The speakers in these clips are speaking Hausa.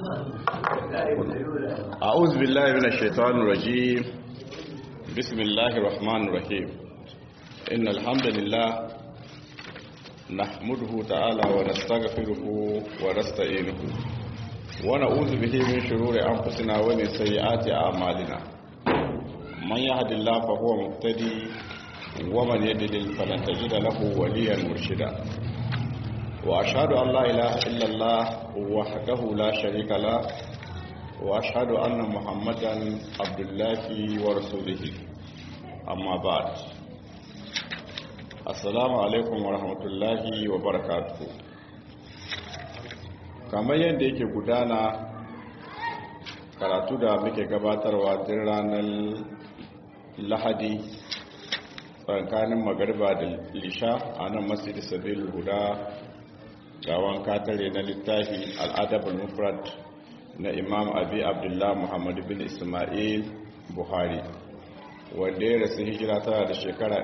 أعوذ بالله من الشيطان الرجيم بسم الله الرحمن الرحيم إن الحمد لله نحمده تعالى ونستغفره ونستعينه ونعوذ به من شرور أنفسنا ومن سيئات أعمالنا من يهد الله فهو مهتدي ومن يضلل فلن تجد له وليا مرشدا وأشهد أن لا إله إلا الله وحده لا شريك له وأشهد أن محمدا عبد الله ورسوله أما بعد السلام عليكم ورحمة الله وبركاته kamar yadda yake gudana karatu da muke gabatarwa tun ranar lahadi tsakanin magarba da lisha a nan masjid sabil guda gawan katare na littafi al'adabul mufrad na imam abi abdullah muhammadu bin ismail buhari wanda ya rasu hijira tana da shekara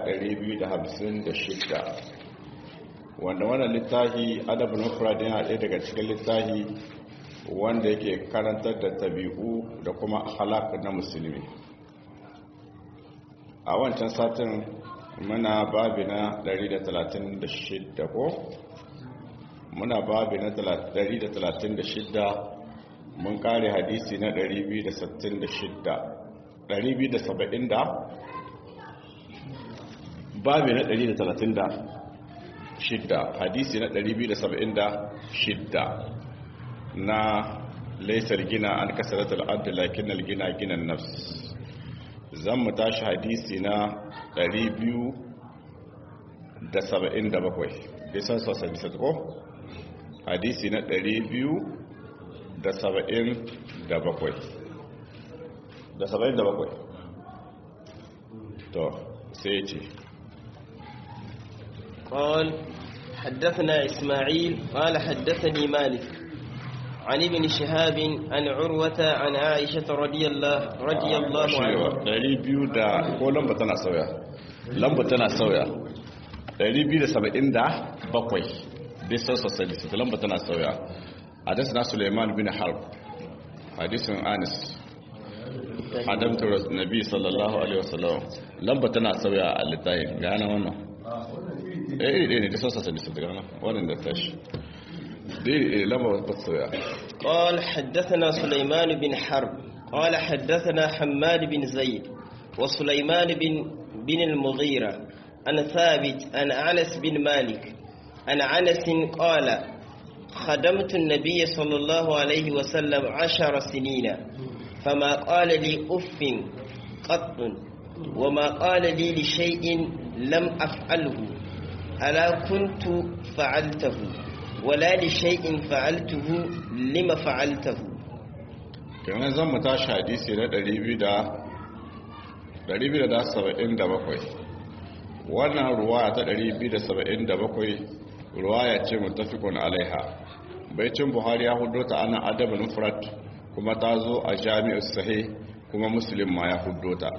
256 wanda wannan littafi adabul mufrad yana ɗaya daga cikin littafi wanda yake karantar da tabi'u da kuma halak na musulmi a wancan satin muna babi na 136 ko muna babi na 136 mun kare hadisi na 266 270 da babi na 136 hadisi na 276 na laisar gina an kasaratul abdu lakin gina ginan nafs zan mu tashi hadisi na 277 bisan sosai bisa ko hadisi na 277 da 77 to sai ce قال حدثنا إسماعيل قال حدثني مالك عن ابن شهاب عن عروة عن عائشة رضي الله رضي الله عنها dari biyu da ko lamba tana sauya lamba tana sauya dari biyu da saba'in da bakwai bisan sosai da lamba tana sauya hadisna suleiman bin harb hadisin anis adamtu nabi sallallahu alaihi wasallam lamba tana sauya a littafin gana wannan eh eh ne da sosai da su gana wannan da tashi dai lamba ba sauya قال حدثنا سليمان بن حرب قال حدثنا حماد بن زيد وسليمان بن بن المغيرة عن ثابت عن أنس بن مالك عن أنس قال خدمت النبي صلى الله عليه وسلم عشر سنين فما قال لي أف قط وما قال لي لشيء لم أفعله ألا كنت فعلته ولا لشيء فعلته لما فعلته kenan zan mu tashi hadisi na 277 wannan ruwaya ta 277 ruwaya ce mutafikun alaiha baicin buhari ya hudo ta ana adabin mufrad kuma ta zo a jami'ar sahih kuma muslim ma ya hudo ta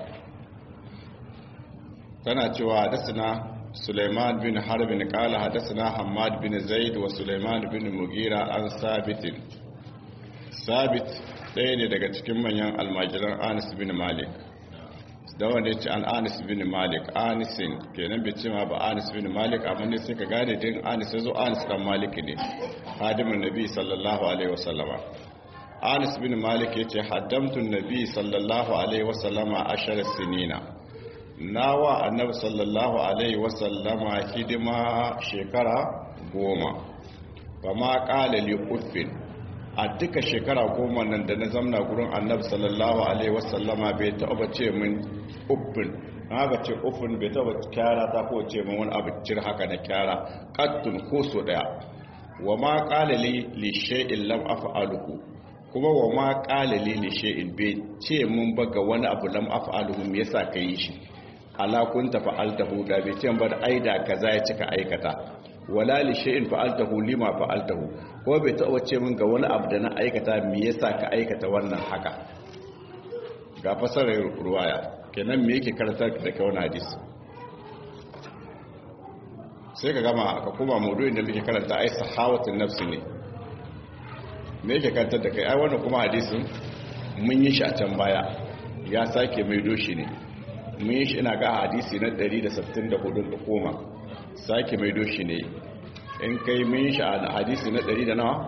tana cewa hadasina suleiman bin harbin kala hadasina hamad bin zaid wa suleiman bin mugira an sabitin sabit ɗaya ne daga cikin manyan almajiran anis bin malik da wanda ya ce an anis bin malik anisin kenan bai ce ma ba anis bin malik amma ne sai ka gane din anis ya zo anis dan malik ne hadimin nabi sallallahu alaihi wasallama anis bin malik ya ce haddamtun nabi sallallahu alaihi wasallama ashar sinina nawa annabi sallallahu alaihi wasallama hidima shekara goma ba ma kala li uffin a duka shekara goma nan da na zamna gurin annabi sallallahu alaihi wasallama bai taɓa ce min uffin haka ce uffin bai taɓa kyara ta ko ce min wani abu cir haka na kyara kattun ko so daya wa ma kala li li shay'in lam af'aluhu kuma wa ma kala li li shay'in bai ce mun ba ga wani abu lam af'aluhu me yasa kai shi ala kunta fa'altahu da bai ce ba da aida kaza ya cika aikata wala li shay'in fa'altahu lima fa'altahu ko bai taɓa ce min ga wani abu da na aikata me yasa ka aikata wannan haka ga fasarar ruwaya kenan me yake karantar da kai wannan hadisi sai ka gama ka kuma maudu'in da muke karanta ai sahawatun nafsi ne me yake kantar da kai ai wannan kuma hadisin mun yi shi a can baya ya sake mai doshi ne mun yi shi ina ga hadisi na 164 da koma sake mai doshi ne in kai mun yi shi a hadisi na 100 da nawa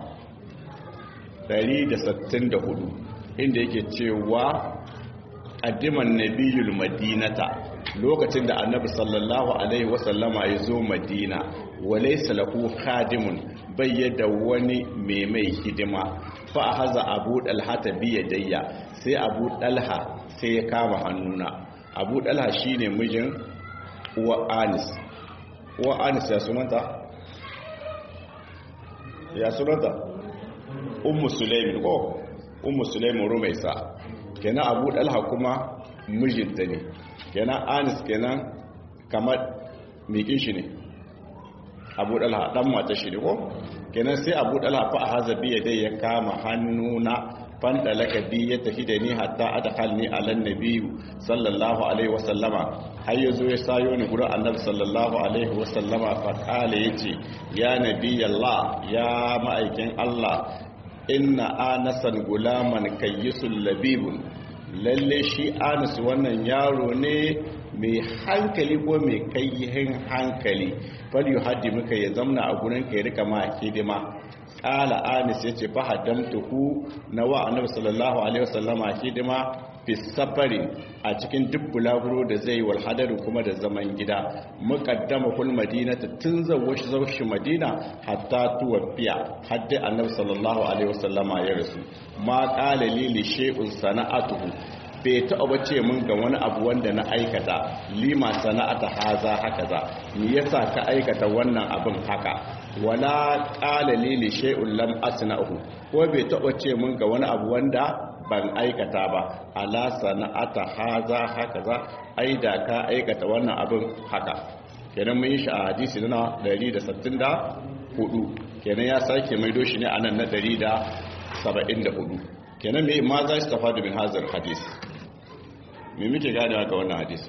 164 inda yake cewa addiman nabiyul madinata lokacin da annabi sallallahu alaihi wasallama ya zo madina walaysa lahu khadimun bayyada wani mai mai hidima fa haza abu dalha ta biyadayya sai abu dalha sai ya kama hannuna abu dalha shine mijin uwa anis uwa anis ya sunanta ya sunanta ummu sulaimin ko ummu sulaimin rumaisa kenan abu dalha kuma mijinta ne kenan anis kenan kamar mikin shi ne abu dalha dan mata shi ne ko kenan sai abu dalha fa haza biya dai ya kama hannuna fanda laka bi ya tafi da ni hatta adkhalni ala nabi sallallahu alaihi wasallama har yazo ya sayo ni gurin annabi sallallahu alaihi wasallama fa kale yace ya nabi allah ya ma'aikin allah inna anasan gulaman kayyisul labibun lalle shi anas wannan yaro ne mai hankali ko mai kayyihin hankali fal yuhaddi muka ya zamna a gurin ka ya rika ma hidima qala anas yace fa haddamtuhu na wa annabi sallallahu alaihi wasallama hidima fi safari a cikin duk bulaguro da zai wal hadaru kuma da zaman gida muqaddama kul madinata tun zawashi zawshi madina hatta tuwafiya hadda annabi sallallahu alaihi wasallama ya rasu ma qala li li shay'un sana'atuhu bai taɓa ce mun ga wani abu wanda na aikata lima sana'ata haza haka za me yasa ka aikata wannan abin haka wala qala li li shay'un lam asna'uhu ko bai taɓa ce mun ga wani abu wanda ban aikata ba ala sana'ata haza haka za ai da ka aikata wannan abin haka kenan mun yi shi a hadisi na 164 kenan ya sake maido shi ne a nan na 174 kenan me ma za su tafadu min hazar hadis me muke ganewa ga wannan hadis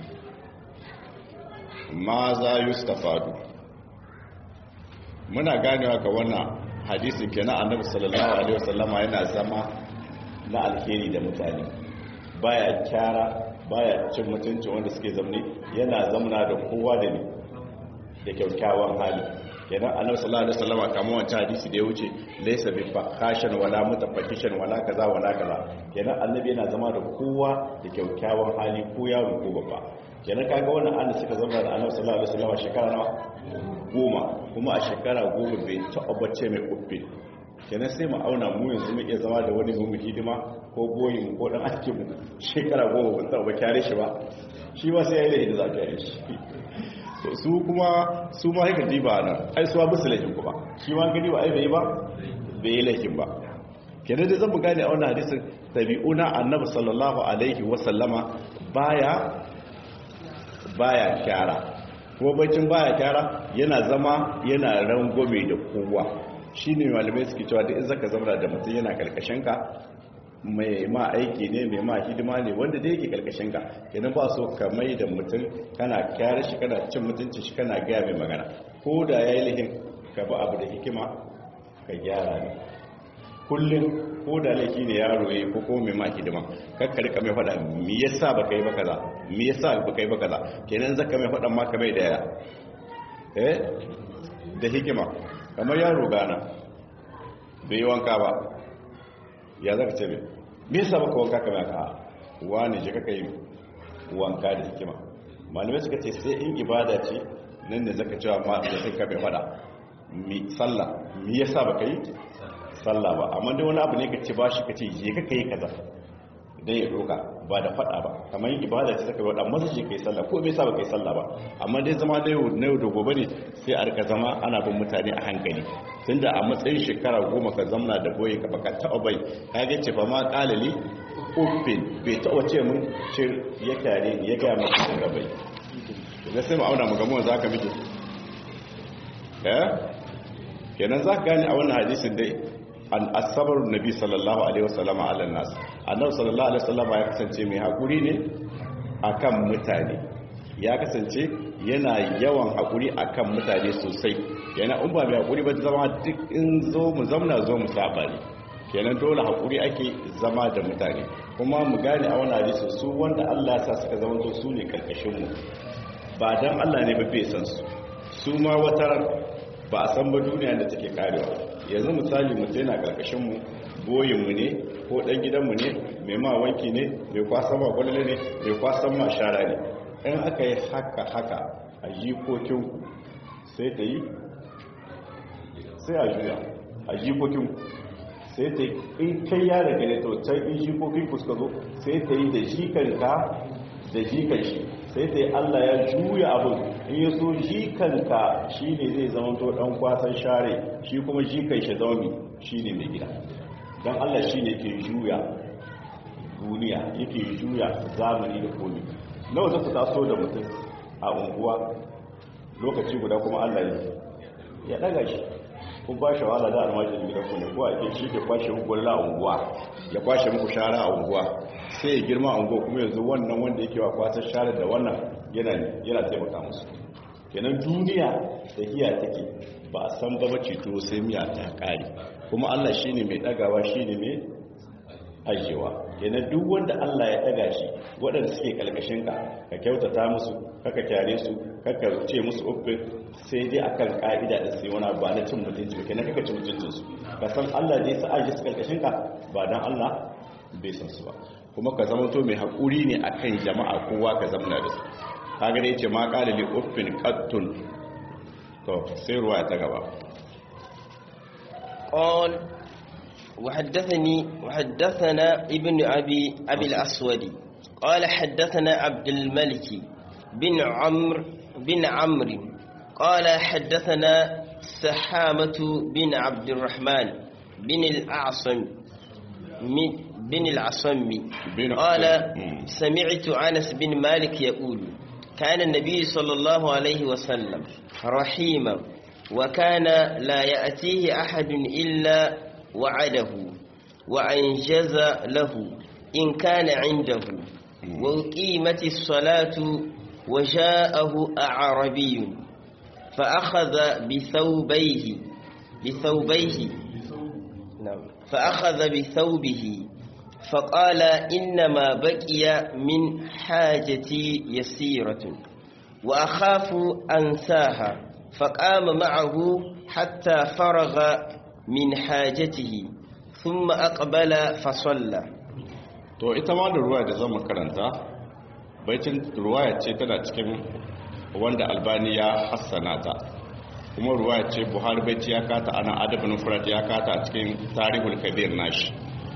ma za yi su tafadu muna ganewa ga wannan hadisin kenan annabi sallallahu alaihi wasallama yana zama na alheri da mutane baya kyara baya cin mutuncin wanda suke zamne yana zamna da kowa da ne da kyaukyawan hali kenan annabi sallallahu alaihi wasallam kamar wancan hadisi da ya wuce laysa bi fakashan wala mutafakishan wala kaza wala kaza kenan annabi yana zama da kowa da kyaukyawan hali ko yaro ko babba kenan kaga wannan annabi suka zama da annabi sallallahu alaihi wasallam shekara nawa goma kuma a shekara goma bai taɓa bacce mai kuffe kenan sai mu auna mu yanzu mu iya zama da wani mu hidima ko goyin ko dan ake mu shekara goma ban taɓa kyare shi ba shi ma sai ya yi da za ka yi shi su kuma su ma haika diba nan ai suwa bisu laifin kuma shi ma gani ba ai bai ba bai yi laifin ba kenan da zan mu gane a wannan hadisin tabi'una annabi sallallahu alaihi wa sallama baya baya kyara kuma bacin baya kyara yana zama yana rangwame da kowa shine malamai suke cewa da in zaka zama da mutum yana karkashin ka mai ma aiki ne mai ma hidima ne wanda da yake karkashin ka kenan ba so ka mai da mutum kana kyara shi kana cin mutunci shi kana gaya mai magana ko da ya yi lihin ka ba abu da hikima ka gyara ne kullum ko da laifi ne yaro ya yi ko kuma mai ma hidima kakka rika mai faɗa me yasa baka yi ba kaza me yasa baka yi ba kaza kenan zaka mai faɗan ma ka mai da ya eh da hikima kamar yaro gana bai yi wanka ba ya zaka ce mai me yasa baka wanka kamar ka wani je kaka yi wanka da hikima malamai suka ce sai in ibada ce nan da zaka cewa ma da sai ka bai fada mi sallah me yasa baka yi sallah ba amma dai wani abu ne ka ce ba shi ka ce je kaka yi kaza dan ya doka ba da fada ba kamar ibada ce saka wada masa je kai sallah ko me yasa baka yi sallah ba amma dai zama da yau na yau da gobe ne sai a rika zama ana bin mutane a hankali tunda a matsayin shekara goma ka zamna da boye ka baka taɓa bai ka ga ce fa ma qalali uffin bai taɓa ce mun ce ya tare ni ya ga mu da bai da sai mu auna mu ga mu za ka miki eh kenan za ka gane a wannan hadisin dai an asabar nabi sallallahu alaihi wasallama ala nas annabi sallallahu alaihi wasallama ya kasance mai hakuri ne akan mutane ya kasance yana yawan hakuri akan mutane sosai yana in ba mai hakuri ba zama duk in zo mu zamna zo mu saba ne kenan dole haƙuri ake zama da mutane kuma mu gane a wani hadisi su wanda Allah ya sa suka zama to su ne karkashin mu ba dan Allah ne ba bai san su su ma wata ba a san ba duniya da take karewa yanzu misali mutum yana karkashin mu boyin mu ne ko dan gidan mu ne mai ma wanki ne mai kwasan ma gwalale ne mai kwasan ma shara ne in aka yi haka haka a jikokin ku sai ta yi sai a juya a jikokin ku sai ta yi in kai ya daga ne to can in jikokin ku suka zo sai ta yi da jikanka da jikan shi sai ta yi allah ya juya abin in ya so jikanka shi ne zai zama to dan kwasan share shi kuma jikan shi zaumi shi ne mai gida don allah shi ne ke juya duniya yake juya zamani da komi nawa za ku taso da mutum a unguwa lokaci guda kuma allah ya daga shi kun ba shi wahala da almajin gidan ku ne ko a ke shi ke kwashe muku wani a unguwa ya kwashe muku shara a unguwa sai ya girma a unguwa kuma yanzu wannan wanda yake wa kwasar shara da wannan yana taimaka musu kenan duniya da hiya take ba a san ba ceto sai miya ta kare kuma allah shi ne mai dagawa shi ne mai ajiyewa kenan duk wanda allah ya daga shi waɗanda suke kalkashin ka ka kyautata musu kaka kyare su kaka ce musu uffin sai dai akan ka'ida da sai wani ba na cin mutunci ba kenan kaka ci mutuncin su ka san Allah dai sa aje su karkashin ka ba dan Allah bai san su ba kuma ka zama to mai hakuri ne akan jama'a kowa ka zama da su kaga dai ce ma qala li uffin qattun to sai ruwa ta gaba قال وحدثني وحدثنا ابن أبي أبي الأسود قال حدثنا عبد الملك بن عمرو بن عمرو قال حدثنا سحامة بن عبد الرحمن بن الأعصم بن العصم قال سمعت أنس بن مالك يقول كان النبي صلى الله عليه وسلم رحيما وكان لا يأتيه أحد إلا وعده وأنجز له إن كان عنده وقيمت الصلاة وجاءه أعربي فأخذ بثوبيه بثوبيه نعم فأخذ بثوبه فقال إنما بقي من حاجتي يسيرة وأخاف أنساها فقام معه حتى فرغ من حاجته ثم أقبل فصلى to ita ma da ruwa da zama karanta baitin ruwaya ce tana cikin wanda albani ya hassana ta kuma ruwaya ce buhari baiti ya kata ana adabin furat ya kata a cikin tarihul kabir nashi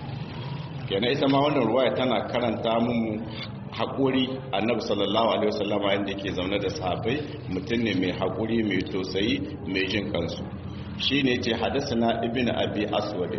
kenan ita ma wannan ruwaya tana karanta mun haƙuri annabi sallallahu alaihi wasallama yadda ke zaune da sahabbai mutum ne mai haƙuri mai tausayi mai jin kansu shine ce hadasana ibn abi aswad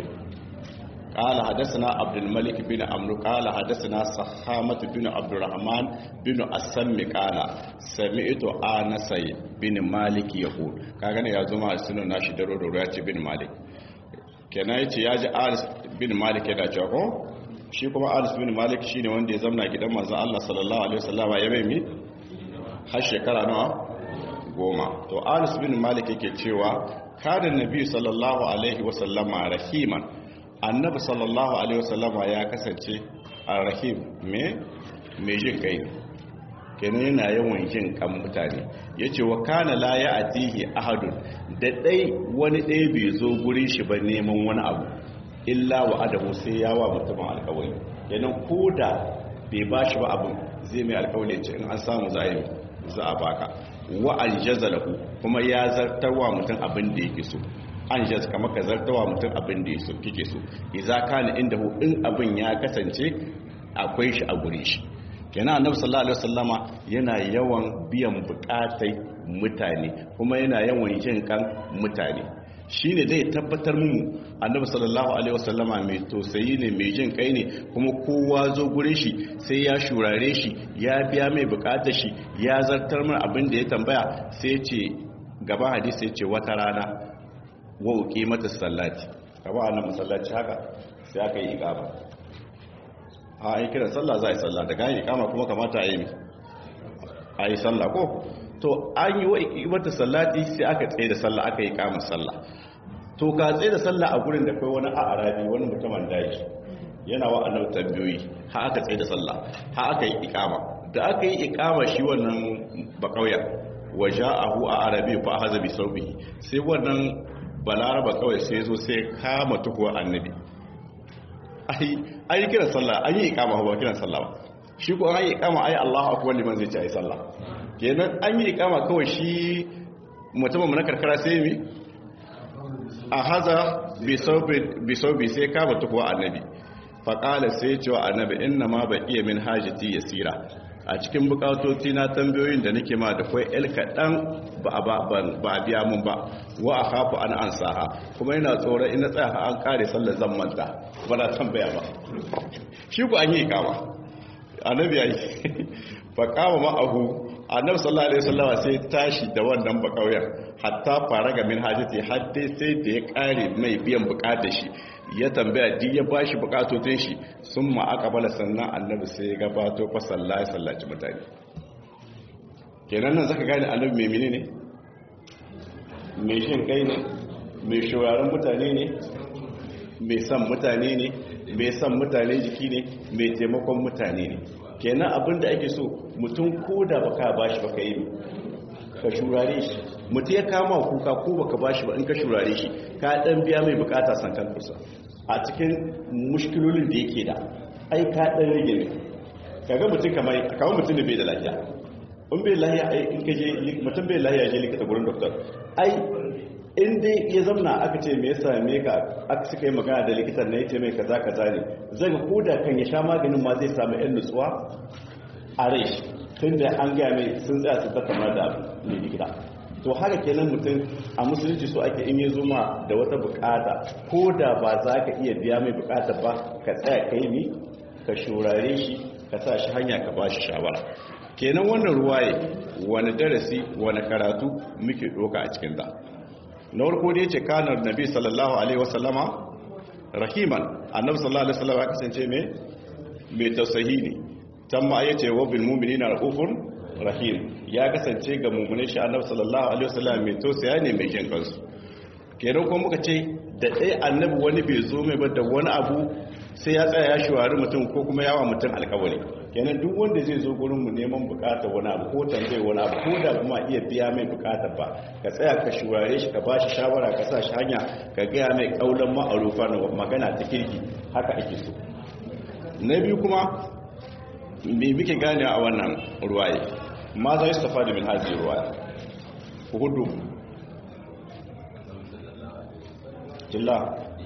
قال حدثنا عبد الملك بن عمرو قال حدثنا سخامة بن عبد الرحمن بن أسم قال سمعت آنس بن مالك يقول كاغane ya zuma a sunan nashi daro daro ya ce bin malik kenan yace ya ji Anas bin Malik yana cewa ko shi kuma Anas bin Malik shine wanda ya zamna gidan manzon Allah sallallahu alaihi wasallam ya bai mi har shekara nawa goma to Anas bin Malik yake cewa kada nabi sallallahu alaihi wasallama rahiman annabi sallallahu alaihi wasallama ya kasance arrahim me me jin kai kenan yana yawan jin kan mutane yace wa kana la ya'tihi ahadun da dai wani dai bai zo gurin shi ba neman wani abu illa wa adabu sai ya wa mutumin alƙawari kenan koda bai bashi ba abin zai mai alƙawari ce in an samu za a yi za a baka wa aljazalahu kuma ya zartarwa mutum abin da yake so an jaz kama ka zartawa mutum abin da ya kike so iza kana inda hu in abin ya kasance akwai shi a gure shi kenan annabi sallallahu alaihi wasallama yana yawan biyan bukatai mutane kuma yana yawan jin kan mutane shine zai tabbatar mu annabi sallallahu alaihi wasallama mai tausayi ne mai jin kai ne kuma kowa zo gure shi sai ya shurare shi ya biya mai bukatar shi ya zartar mana abin da ya tambaya sai ce gaba hadisi ya ce wata rana wa uke mata sallati kaba a nan masallaci haka sai aka yi ikama a yi kiran sallah za a yi sallah daga yi ikama kuma kamata a yi a yi sallah ko to an yi wa uke mata sallati sai aka tsaye da sallah aka yi ikama sallah to ka tsaye da sallah a gurin da kai wani a arabi wani mutumin daji yana wa annabi tambayoyi ha aka tsaye da sallah ha aka yi ikama da aka yi ikama shi wannan bakauya waja'ahu a arabi fa haza bi saubihi sai wannan balaraba kawai sai zo sai kama tukuwa annabi ai ai kiran sallah an yi ikama ba kiran sallah ba shi ko an yi ikama ai Allahu akbar liman zai ci ai sallah kenan an yi ikama kawai shi mutumin mu na karkara sai mi a haza bi saubi bi saubi sai kama tukuwa annabi fa qala sai cewa annabi inna ma baqiya min hajati yasira a cikin bukatoci na tambayoyin da nake ma da kwai el kaɗan ba a biya mun ba wa a hafu an an saha kuma yana tsoron ina tsaya an kare sallar zan manta ba na tambaya ba shi ku an yi kama annabi ya yi fa kama ma'ahu annabi sallallahu alaihi wasallam sai tashi da wannan bakauyen hatta fara ga min hajati har dai sai da ya kare mai biyan bukatar shi ya tambaya duk ya bashi bukatotin shi sun ma aka bala sannan annabi sai ya gabato fa sallahi sallaci mutane kenan nan zaka gane annabi mai menene mai shin kai ne mai shawaran mutane ne mai san mutane ne mai san mutane jiki ne mai taimakon mutane ne kenan abinda ake so mutum ko da baka bashi baka yi ka shurare shi mutum ya kama kuka ko baka bashi ba in ka shurare shi ka dan biya mai bukata sankan kusa a cikin mushkilolin da yake da ai ka dan rage ne kaga mutum kamar kamar mutum da bai da lafiya in bai lafiya ai in ka je mutum bai lafiya je likita gurin doctor ai in dai ya zamna aka ce me yasa me ka aka suka yi magana da likitan na yace mai kaza kaza ne zai ga koda kan ya sha maganin ma zai samu yan nutsuwa a rai tunda an gaya mai sun tsaya su tattauna da mai likita to haka kenan mutum a musulunci so ake in ya zuma da wata bukata ko da ba za ka iya biya mai bukata ba ka tsaya ka yi ni ka shurare shi ka sa shi hanya ka ba shi shawara kenan wannan ruwaye wani darasi wani karatu muke doka a cikin da na farko da ya ce kanar nabi sallallahu alaihi wasallama rahiman annabi sallallahu alaihi wasallama ya kasance mai mai tausayi ne tamma ya ce wa bil mu'minina raufun rahim ya kasance ga mummunin shi annabi sallallahu alaihi wasallam mai tausaya ne mai jin kansu kenan kuma muka ce da ɗaya annabi wani bai zo mai ba da wani abu sai ya tsaya ya shawari mutum ko kuma yawa mutum alkawari kenan duk wanda zai zo gurin mu neman bukatar wani abu ko tambaye wani abu ko da kuma iya biya mai bukatar ba ka tsaya ka shaware shi ka ba shi shawara ka sa shi hanya ka gaya mai kaulan ma'arufa na magana ta kirki haka ake so na biyu kuma me muke gane a wannan ruwaye ma za yi stafa da min hazi ruwaye hudu jilla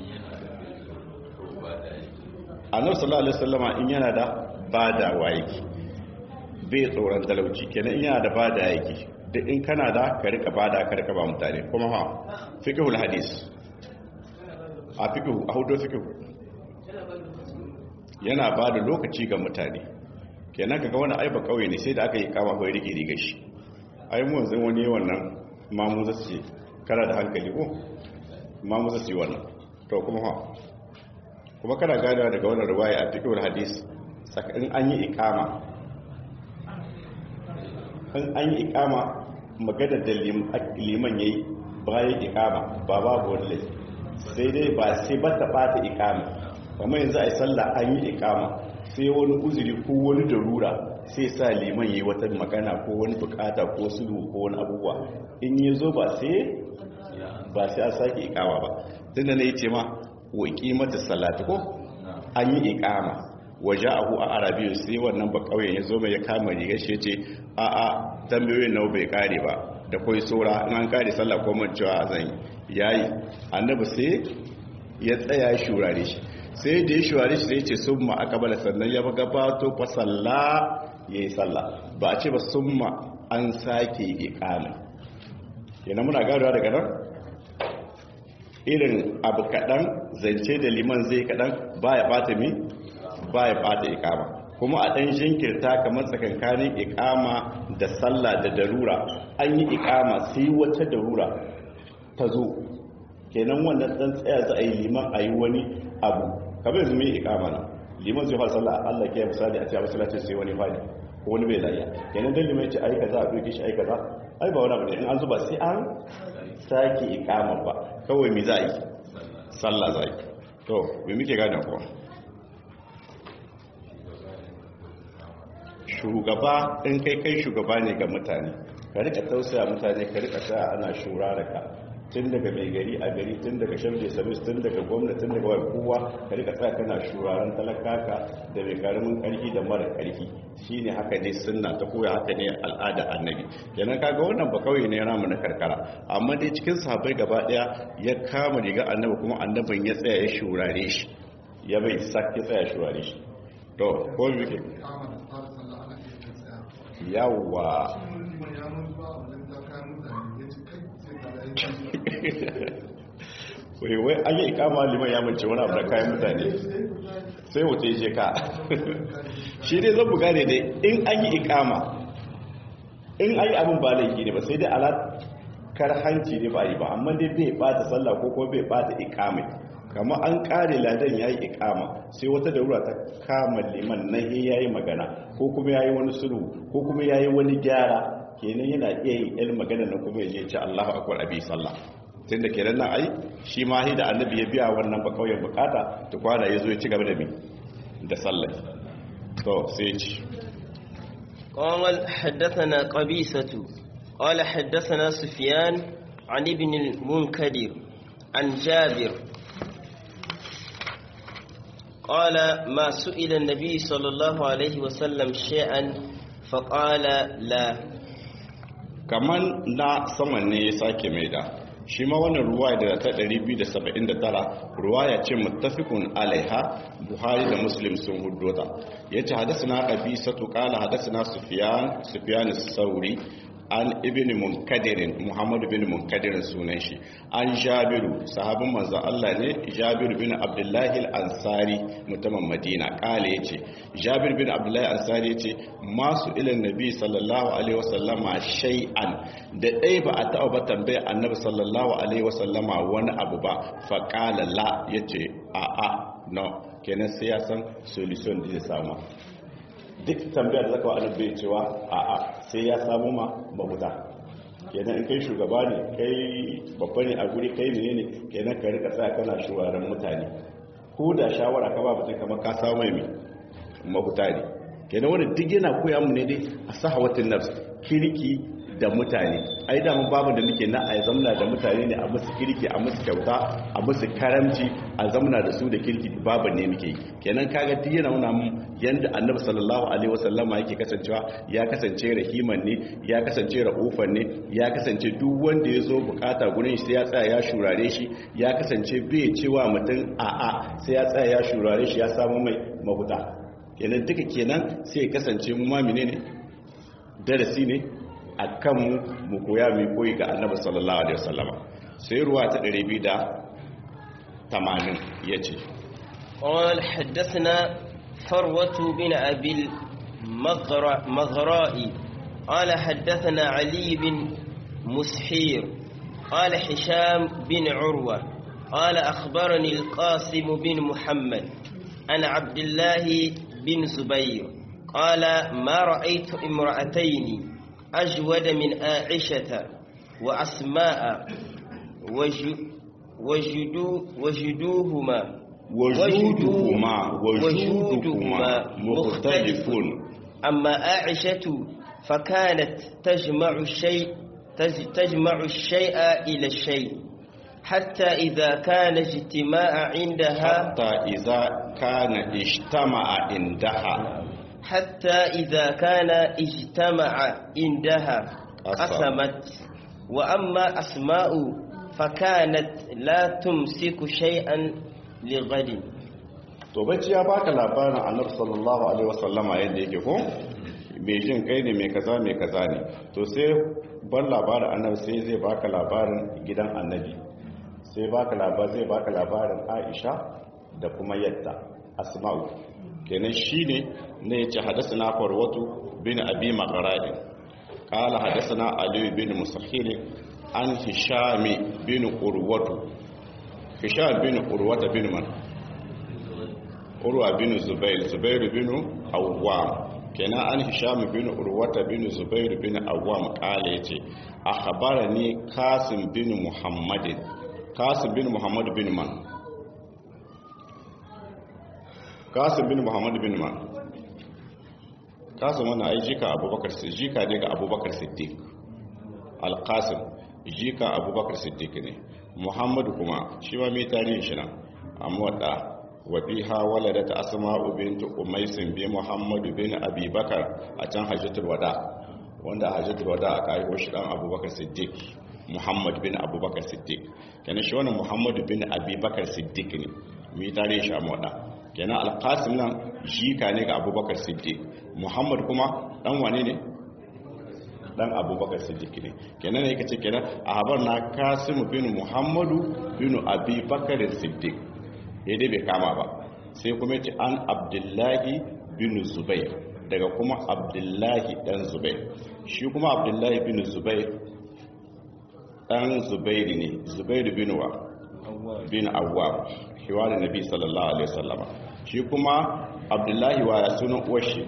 annabi sallallahu alaihi wasallama in yana da bada waiki bai tsoron talauci kenan in yana da bada yake da in kana da ka rika bada ka rika ba mutane kuma ha fiqhul hadis a fiqhu a hudu fiqhu yana bada lokaci ga mutane kenan kaga wani aiba kauye ne sai da aka yi kama kai rike riga shi ai mu yanzu wani wannan mamu zasu ce kana da hankali ko mamu zasu yi wannan to kuma ha kuma kana ganewa daga wannan riwaya a fiqhul hadis in an yi ikama in an yi ikama magana da liman yayi bayan ikama ba babu wani laifi sai dai ba sai ba ta bata ikama kamar yanzu a yi sallah an yi ikama sai wani uzuri ko wani darura sai sa liman yayi wata magana ko wani bukata ko sulhu ko wani abubuwa in yi zo ba sai ba sai a sake ikama ba tunda na yi ce ma wa ikimata salati ko an yi ikama waje abu a arabiyu sai wannan ba kauyen ya zo mai ya kama riga shi ce a a tambayoyin nau bai kare ba da kwai tsora in an kare sallah ko man cewa zan yayi annabi sai ya tsaya shurare shi sai da ya shurare shi sai ce summa akabala sannan ya gabato fa salla yayi sallah ba a ce ba summa an sake iqama kenan muna gadawa daga nan irin abu kaɗan zance da liman zai kaɗan ba ya ɓata mi ba ya ɓata ikama kuma a ɗan jinkirta kamar tsakankanin ikama da sallah da darura an yi ikama sai wata darura ta zo kenan wannan ɗan tsaya za a yi liman a yi wani abu kamar yanzu mai ikama na liman zai fara sallah allah ke misali a ce a masallacin sai wani fadi ko wani bai layya kenan dan liman ya ce aika za a ɗauke shi aika za ai ba wani abu ne in an zuba sai an sake ikama ba kawai mi za a yi sallah za a yi to me muke gane kuwa shugaba in kai kai shugaba ne ga mutane ka rika tausaya mutane ka rika sa ana shura da ka tun daga mai gari a gari tun daga shamje sabis tun daga gwamnati tun daga wani kowa ka rika tsaya kana shuraren talakaka da mai karamin karfi da mara karfi shine haka ne sunna ta koya haka ne al'ada annabi kenan kaga wannan ba kauye ne ramu na karkara amma dai cikin sahabbai gaba daya ya kama riga annabi kuma annabin ya tsaya ya shurare shi ya bai sake tsaya shurare shi to ko me ke yawa wai wai an yi ikama liman ya mace wani abu da kayan mutane sai wuce je ka shi dai zan buga ne dai in an yi ikama in an yi abin ba laifi ne ba sai dai alakar hanci ne ba yi ba amma dai bai bata sallah ko kuma bai bata ikamai kama an kare ladan ya yi ikama sai wata darura ta kama liman na ya yi magana ko kuma ya yi wani sulhu ko kuma ya yi wani gyara kenan yana iya yin ilm magana na kuma ya ce Allahu akwai abi sallah tun da kenan nan ai shi ma da annabi ya biya wannan ba kauyen bukata ta kwana ya zo ya ci gaba da mi da sallah to sai ci قال حدثنا قبيسة قال حدثنا سفيان عن ابن المنكدر عن جابر قال ما سئل النبي صلى الله عليه وسلم شيئا فقال لا kaman na saman ne ya sake mai da shi ma wannan ruwaya da ta 279 ruwaya ce muttafiqun alaiha buhari da muslim sun huddota yace hadathana qabisatu qala hadathana sufyan sufyan as-sauri an ibn munkadirin muhammad bin munkadirin sunan shi an jabiru sahabin manzon Allah ne jabiru bin abdullahi al-ansari mutumin madina kale yace jabir bin abdullahi al-ansari yace masu ilan nabi sallallahu alaihi wasallama shay'an da dai ba a taɓa ba tambaya annabi sallallahu alaihi wasallama wani abu ba fa qala la yace a a no kenan sai ya san solution da zai samu duk tambayar da zaka wa annabi cewa a a sai ya samu ma mahuta kenan in kai shugaba ne kai babba ne a guri kai ne ne kenan ka rika tsaya kana shugaban mutane ko da shawara ka ba mutum kamar ka samu mai mahuta ne kenan wanda duk yana koya mu ne dai a sahawatin nafs kirki da mutane ai da mun babu da muke na a zamna da mutane ne a musu kirki a musu kyauta a musu karamci a zamna da su da kirki babu ne muke kenan kaga duk yana nuna mu yanda annabi sallallahu alaihi wasallama yake kasancewa ya kasance rahiman ne ya kasance raufan ne ya kasance duk wanda ya zo bukata gurin shi sai ya tsaya ya shurare shi ya kasance bai cewa mutum a'a sai ya tsaya ya shurare shi ya samu mai mahuta kenan duka kenan sai ya kasance mu ma menene darasi ne a kanmu mu koya mai koyi ga annabi sallallahu alaihi wasallama sai ruwa ta 280 yace قال حدثنا فروة بن أبي المغراء قال حدثنا علي بن مسحير قال حشام بن عروة قال أخبرني القاسم بن محمد عن عبد الله بن زبير قال ما رأيت امرأتين أجود من عائشة وأسماء وجدو وجدوهما وجودهما وجودهما مختلف أما عائشة فكانت تجمع الشيء تجمع الشيء إلى الشيء حتى إذا كان اجتماع عندها حتى إذا كان اجتمع عندها حتى إذا كان اجتمع عندها قسمت وأما أسماء فكانت لا تمسك شيئا لغد to bacci ya baka labarin annabi sallallahu alaihi wasallama yadda yake ko mai jin kai ne mai kaza mai kaza ne to sai ban labarin annabi sai zai baka labarin gidan annabi sai baka labarin zai baka labarin Aisha da kuma yadda Asma'u kenan shine ne yace hadathana Farwatu bin Abi Maqrad qala hadathana Ali bin Musahhil an Hisham bin Urwatu Hisham bin Urwata bin man Urwa bin Zubair Zubair bin Awwam kenan an Hisham bin Urwata bin Zubair bin Awwam qala yace akhbarani Qasim bin Muhammadin kasim bin muhammad bin man kasim bin muhammad bin man kasim wannan ai jika abubakar jika ne ga abubakar siddiq al-qasim jika abubakar siddiq ne muhammadu kuma shi ma mai tarihin shi nan amma wadda wafiha waladat asma'u bint umays bi muhammad bin abi bakar a can hajjatul wada wanda hajjatul wada aka haihu shi dan abubakar siddiq muhammad bin abubakar siddiq kenan shi wannan muhammad bin abi bakar siddiq ne mai tarihin shi amma wadda kenan alqasim nan jika ne ga abubakar siddiq muhammad kuma dan wane ne dan abubakar siddiq ne kenan ne kace kenan a habar na kasim bin muhammadu bin abi bakar siddiq dai bai kama ba sai kuma yace an abdullahi bin zubair daga kuma abdullahi dan zubair shi kuma abdullahi bin zubair dan zubairi ne zubair bin wa bin awwab hiwar nabi sallallahu alaihi wasallama shi kuma abdullahi wa sunan uwar shi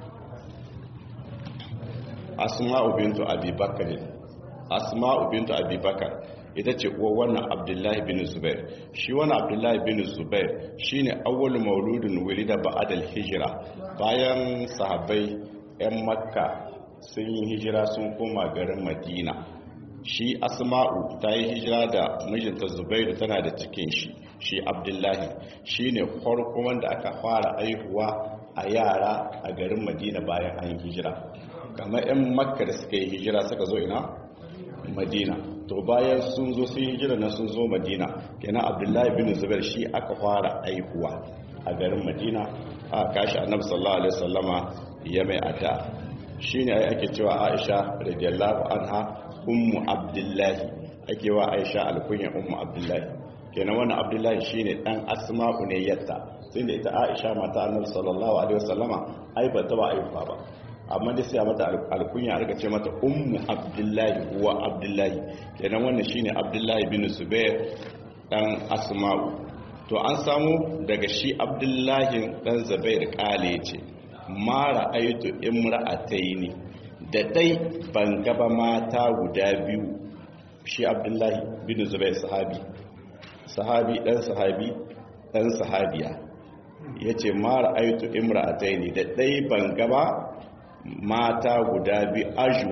asma'u bintu abi bakar asma'u bintu abi bakar ita ce uwa wannan abdullahi bin zubair shi wannan abdullahi bin zubair shine awwal mauludin wulida ba'dal hijira bayan sahabbai yan makka sun yi hijira sun koma garin madina shi asma'u ta yi hijira da mijinta zubairu tana da cikin shi shi abdullahi shine farko wanda aka fara aihuwa a yara a garin madina bayan an yi hijira kamar 'yan makka da suka yi hijira suka zo ina madina to bayan sun zo sun yi hijira na sun zo madina kenan abdullahi bin zubair shi aka fara aihuwa a garin madina a kashi annabi sallallahu alaihi wasallama ya mai ata shine ai ake cewa aisha radiyallahu anha ummu abdullahi ake wa aisha alkunya ummu abdullahi kenan wannan abdullahi shine dan asma'u ne yatta sai da ita aisha mata annabi sallallahu alaihi wasallama ai ba ta ba aihuwa ba amma dai sai mata alkunya aka ce mata ummu abdullahi wa abdullahi kenan wannan shine abdullahi bin zubair dan asma'u to an samu daga shi abdullahi dan zubair kale ce ma ra'aytu imra'ataini da dai ban gaba mata guda biyu shi abdullahi bin zubair sahabi sahabi dan sahabi dan sahabiya yace ma ra'aytu imra'ataini da dai ban gaba mata guda biyu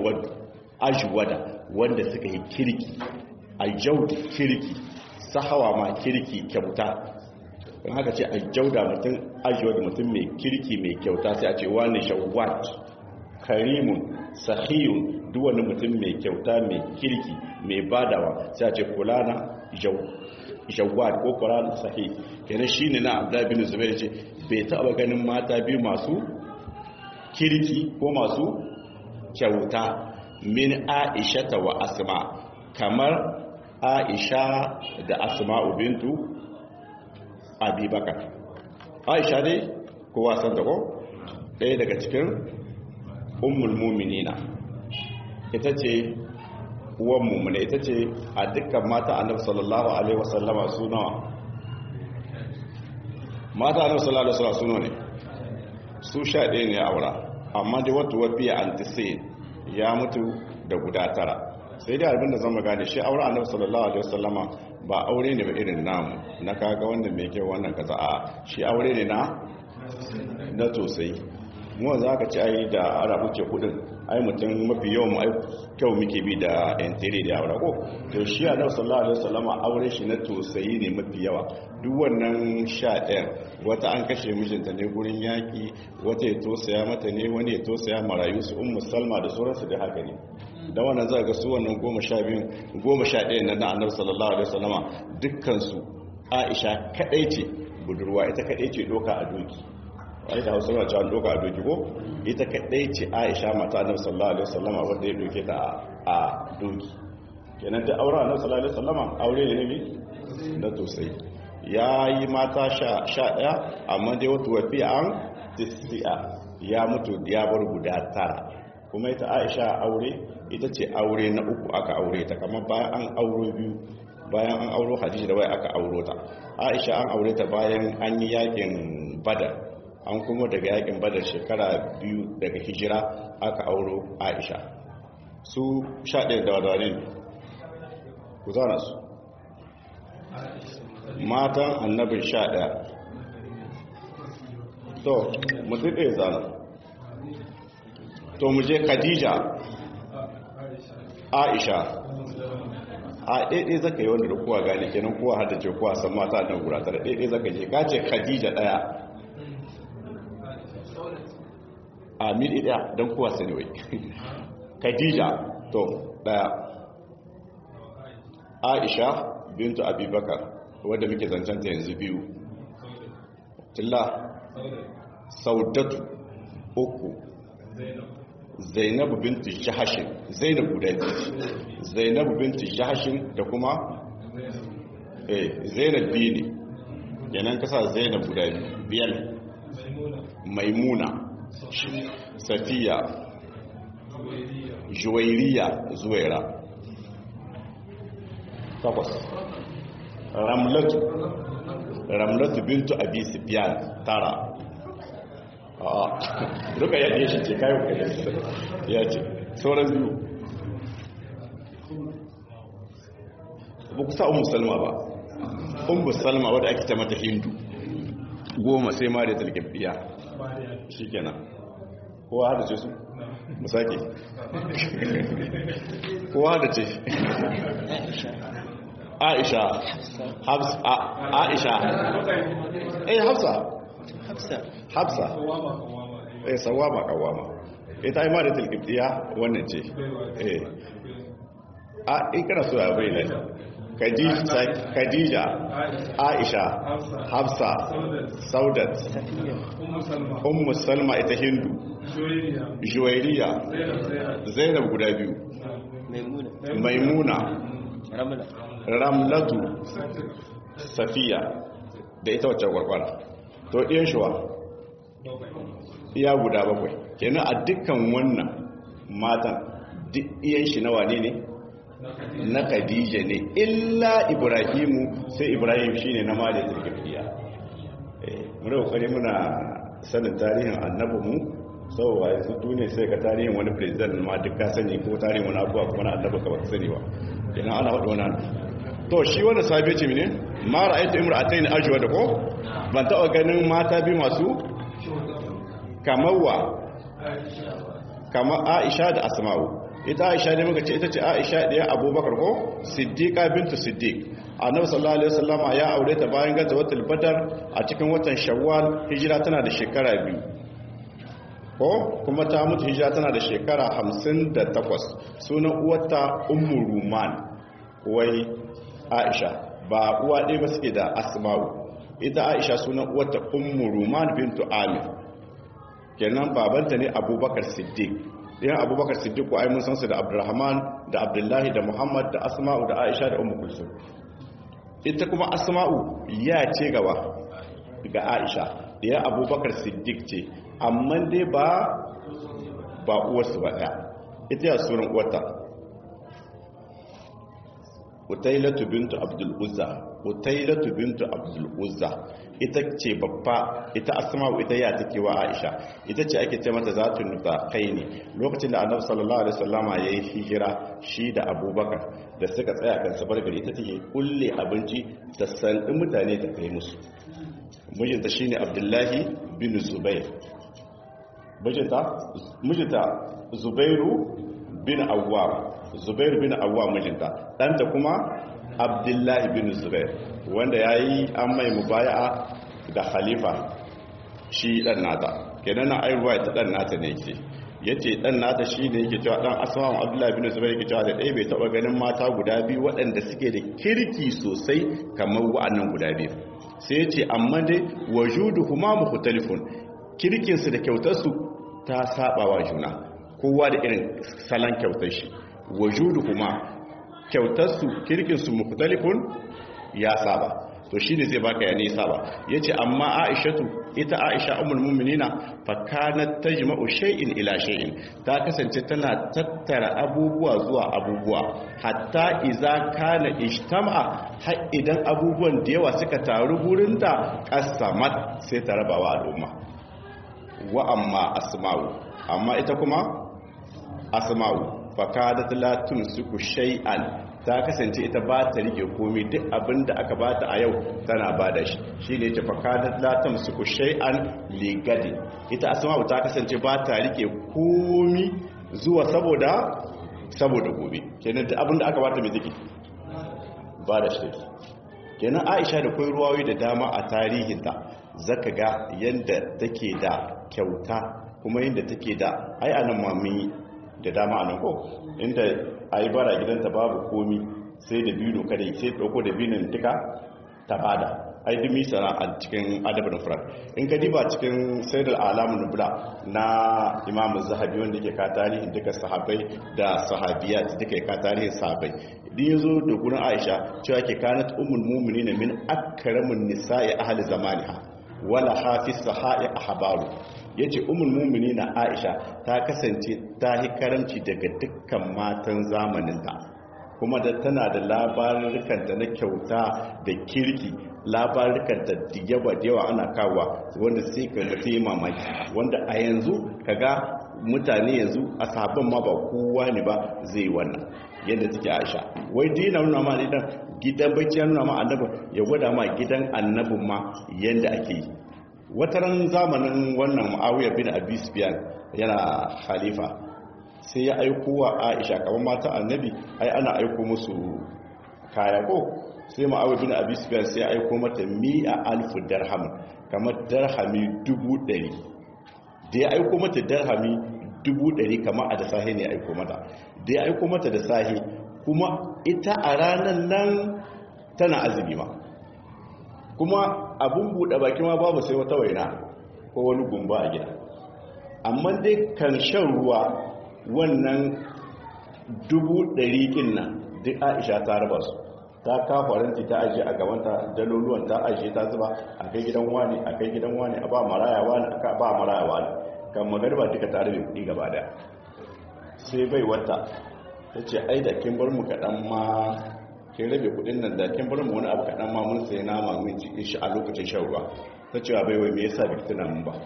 ajwada wanda suka yi kirki aljauda kirki sahawa ma kirki kyauta don haka ce aljauda mutum ajwada mutum mai kirki mai kyauta sai a ce wani shawwat karimun sahiyun duk wani mutum mai kyauta mai kirki mai badawa sai a ce kulana jawwat ko kulana sahih kenan shine na abdullahi bin zubair ce bai taba ganin mata biyu masu kirki ko masu kyauta min aisha ta wa asma kamar aisha da asma bintu abubakar aisha dai kowa san ta ko ɗaya daga cikin ummul muminina ita ce uwan mumuna ita ce a dukkan mata annabi sallallahu alaihi wasallama su nawa mata annabi sallallahu alaihi wasallama su nawa ne su sha ɗaya ne aura amma da wata wafiya antisayin ya mutu da guda tara sai dai abinda zan magana shi aure annabi sallallahu alaihi wasallama ba aure ne ba irin namu na kaga wannan mai kyau wannan kaza a shi aure ne na na tosai mu za ka ci ai da ara muke kudin ai mutum mafi yawan ai kyau muke bi da entire da aure ko to shi annabi sallallahu alaihi wasallama aure shi na tosayi ne mafi yawa duk wannan sha ɗayan wata an kashe mijinta ne gurin yaƙi wata ya tosaya mata ne wani ya tosaya marayu su ummu salma da sauransu da haka ne da wannan za ga su wannan goma sha biyun goma sha ɗayan nan na annabi sallallahu alaihi wasallama dukkansu aisha kaɗai ce budurwa ita kaɗai ce doka a doki wani da hausa cewa doka a doki ko ita kaɗai ce aisha mata annabi sallallahu alaihi wasallama wanda ya doke ta a doki kenan ta aure annabi sallallahu alaihi wasallama aure ne ne na tosai ya yi mata sha ɗaya amma dai wata wafi an tisi'a ya mutu ya bar guda tara kuma ita aisha aure ita ce aure na uku aka aure ta kamar bayan an auro biyu bayan an auro hadisi da wai aka auro ta aisha an aure ta bayan an yi yakin badar an kuma daga yakin badar shekara biyu daga hijira aka auro aisha su sha ɗaya da wadane ku zana su matan annabin sha ɗaya to mutum ɗaya zana to mu je khadija aisha a ɗaiɗai zaka yi wanda da kowa gane kenan kowa hada ce kowa san mata nan gura tara ɗaiɗai zaka je ka ce khadija ɗaya a mil ɗaya don kowa sani wai khadija to ɗaya aisha bintu abubakar wadda muke zancanta yanzu biyu tilla saudatu uku zainabu bintu jahashin zainabu guda biyu zainabu bintu jahashin da kuma eh zainab biyu ne yanan kasa zainab guda biyar maimuna safiya juwairiya zuwaira takwas ramlatu ramlatu bintu abi sufyan tara a duka ya ne shi ce kayan ya ce sauran biyu ba ku sa umu salma ba umu salma wadda ake ta mata hindu goma sai ma da talgabiya shi kenan kowa hada ce su musaki kowa hada ce aisha aisha eh hafsa hafsa hafsa eh sawama kawama ita ima da tilkiftiya wannan ce eh a in kana so ya bayyana khadija aisha hafsa saudat ummu salma ita hindu juwairiya zainab guda biyu maimuna ramlatu safiya da ita wacce kwarkwara to ɗiyan shuwa iya guda bakwai kenan a dukkan wannan matan duk iyan shi na wane ne na khadija ne illa ibrahimu sai ibrahim shine na mali turkiya eh muna kokari muna sanin tarihin annabinmu saboda yanzu duniya sai ka tarihin wani president ma duk ka sani ko tarihin wani abuwa kuma na annabi ka ba sani ba kenan ana faɗi wani to shi wanda sabi ce mene ma ra'aytu imra'atayn ajwa da ko ban taɓa ganin mata bi masu kamar wa kamar Aisha da Asma'u ita Aisha ne muka ce ita ce Aisha ɗaya Abubakar ko Siddiqa bintu Siddiq Annabi sallallahu alaihi wasallama ya aure ta bayan gazawatul Badar a cikin watan Shawwal hijira tana da shekara biyu ko kuma ta mutu hijira tana da shekara 58 sunan uwarta Ummu Ruman wai Aisha ba uwa ɗaya ba suke da Asma'u ita Aisha sunan uwarta Ummu Ruman bintu Amir kenan babanta ne Abubakar Siddiq yan Abubakar Siddiq ko ai mun san su da Abdurrahman da Abdullahi da Muhammad da Asma'u da Aisha da Ummu Kulsum ita kuma Asma'u ya ce gaba ga Aisha ya Abubakar Siddiq ce amma dai ba ba uwarsu ba ɗaya ita ya sunan uwarta utailatu bintu abdul uzza utailatu bintu abdul uzza ita ce babba ita asma'u ita ya take wa aisha ita ce ake ce mata zatun nufa kai ne lokacin da annabi sallallahu alaihi wasallama yayi hijira shi da abubakar da suka tsaya kan sabar gari ita take kulle abinci ta sandi mutane ta kai musu mijinta shine abdullahi bin zubair mijinta mijinta zubairu bin awwam zubairu bin awwam mijinta ɗanta kuma abdullahi bin zubair wanda ya yi an mai mubaya'a da khalifa shi ɗan nata kenan na airuwa ta ɗan nata ne ke ya ce ɗan nata shi ne yake cewa ɗan asma'un abdullahi bin zubair yake cewa da ɗaya bai taɓa ganin mata guda biyu waɗanda suke da kirki sosai kamar wa'annan guda biyu sai ya ce amma dai wajudu kuma mukhtalifun kirkinsu da kyautarsu ta saba wa juna kowa da irin salon kyautar shi wajudu kuma kyautarsu kirkinsu mukhtalifun ya saba to shi ne zai baka ya ne saba ya ce amma aishatu ita aisha umul muminina fa kanat tajma'u shay'in ila shay'in ta kasance tana tattara abubuwa zuwa abubuwa hatta iza kana ijtama'a har idan abubuwan da yawa suka taru gurin ta qasamat sai ta rabawa al'umma wa amma asma'u amma ita kuma asma'u fakadat la tumsiku shay'an ta kasance ita ba ta rike komai duk abin da aka bata a yau tana ba da shi shi ne ta fakadat latam su ku shay'an ligadi ita asma ta kasance ba ta rike komai zuwa saboda saboda gobe kenan duk abin da aka bata mai take ba da shi take kenan Aisha da kai ruwayoyi da dama a tarihinta zaka ga yanda take da kyauta kuma yanda take da ai anan mami da dama anan ko inda a yi bara gidanta babu komi sai da biyu kada sai ɗauko da binin duka ta bada ai dumi sana a cikin adabin furar in ka diba cikin saidar alamun nubula na imam zahabi wanda ke ka tarihin duka sahabai da sahabiya duka ka tarihin sahabai din ya zo da gurin aisha cewa ke kanat umul mumini na min akaramin nisa'i ahli zamaniha wala hafi sahai ahbaru ya ce umul mumini na aisha ta kasance ta yi karamci daga dukkan matan zamaninta kuma da tana da labarurkanta na kyauta da kirki labarurkanta da yawa da yawa ana kawo wanda sai ka mutu yi mamaki wanda a yanzu kaga mutane yanzu a sabon ma ba kowa ne ba zai wannan yadda take aisha wai dina nuna ma idan gidan bacci ya nuna ma annabin ya gwada ma gidan annabin ma yadda ake yi wataran zamanin wannan ma'awiyar bin abi sufyan yana khalifa sai ya aiko wa aisha kamar mata annabi ai ana aiko musu kaya ko sai ma'awiyar bin abi sufyan sai ya aiko mata mi'a alfu darham kamar darhami dubu ɗari da ya aiko mata darhami dubu ɗari kamar a da sahi ne ya aiko mata da ya aiko mata da sahi kuma ita a ranar nan tana azumi ma kuma abun buɗe baki ma babu sai wata waina ko wani gumba a gida amma dai kan shan ruwa wannan dubu ɗari ɗin nan duk aisha ta raba su ta kafaranci ta ajiye a gabanta daloluwan ta ajiye ta zuba a kai gidan wani a kai gidan wani a ba maraya wani a ba maraya wani kan magarba duka ta rabe kuɗi gaba daya sai bai wata ta ce ai da kin bar mu kaɗan ma kin rabe kudin nan da kin bar mu wani abu kaɗan ma mun sai nama mun ci shi a lokacin shan ruwa ta cewa bai wai me yasa bai tuna mun ba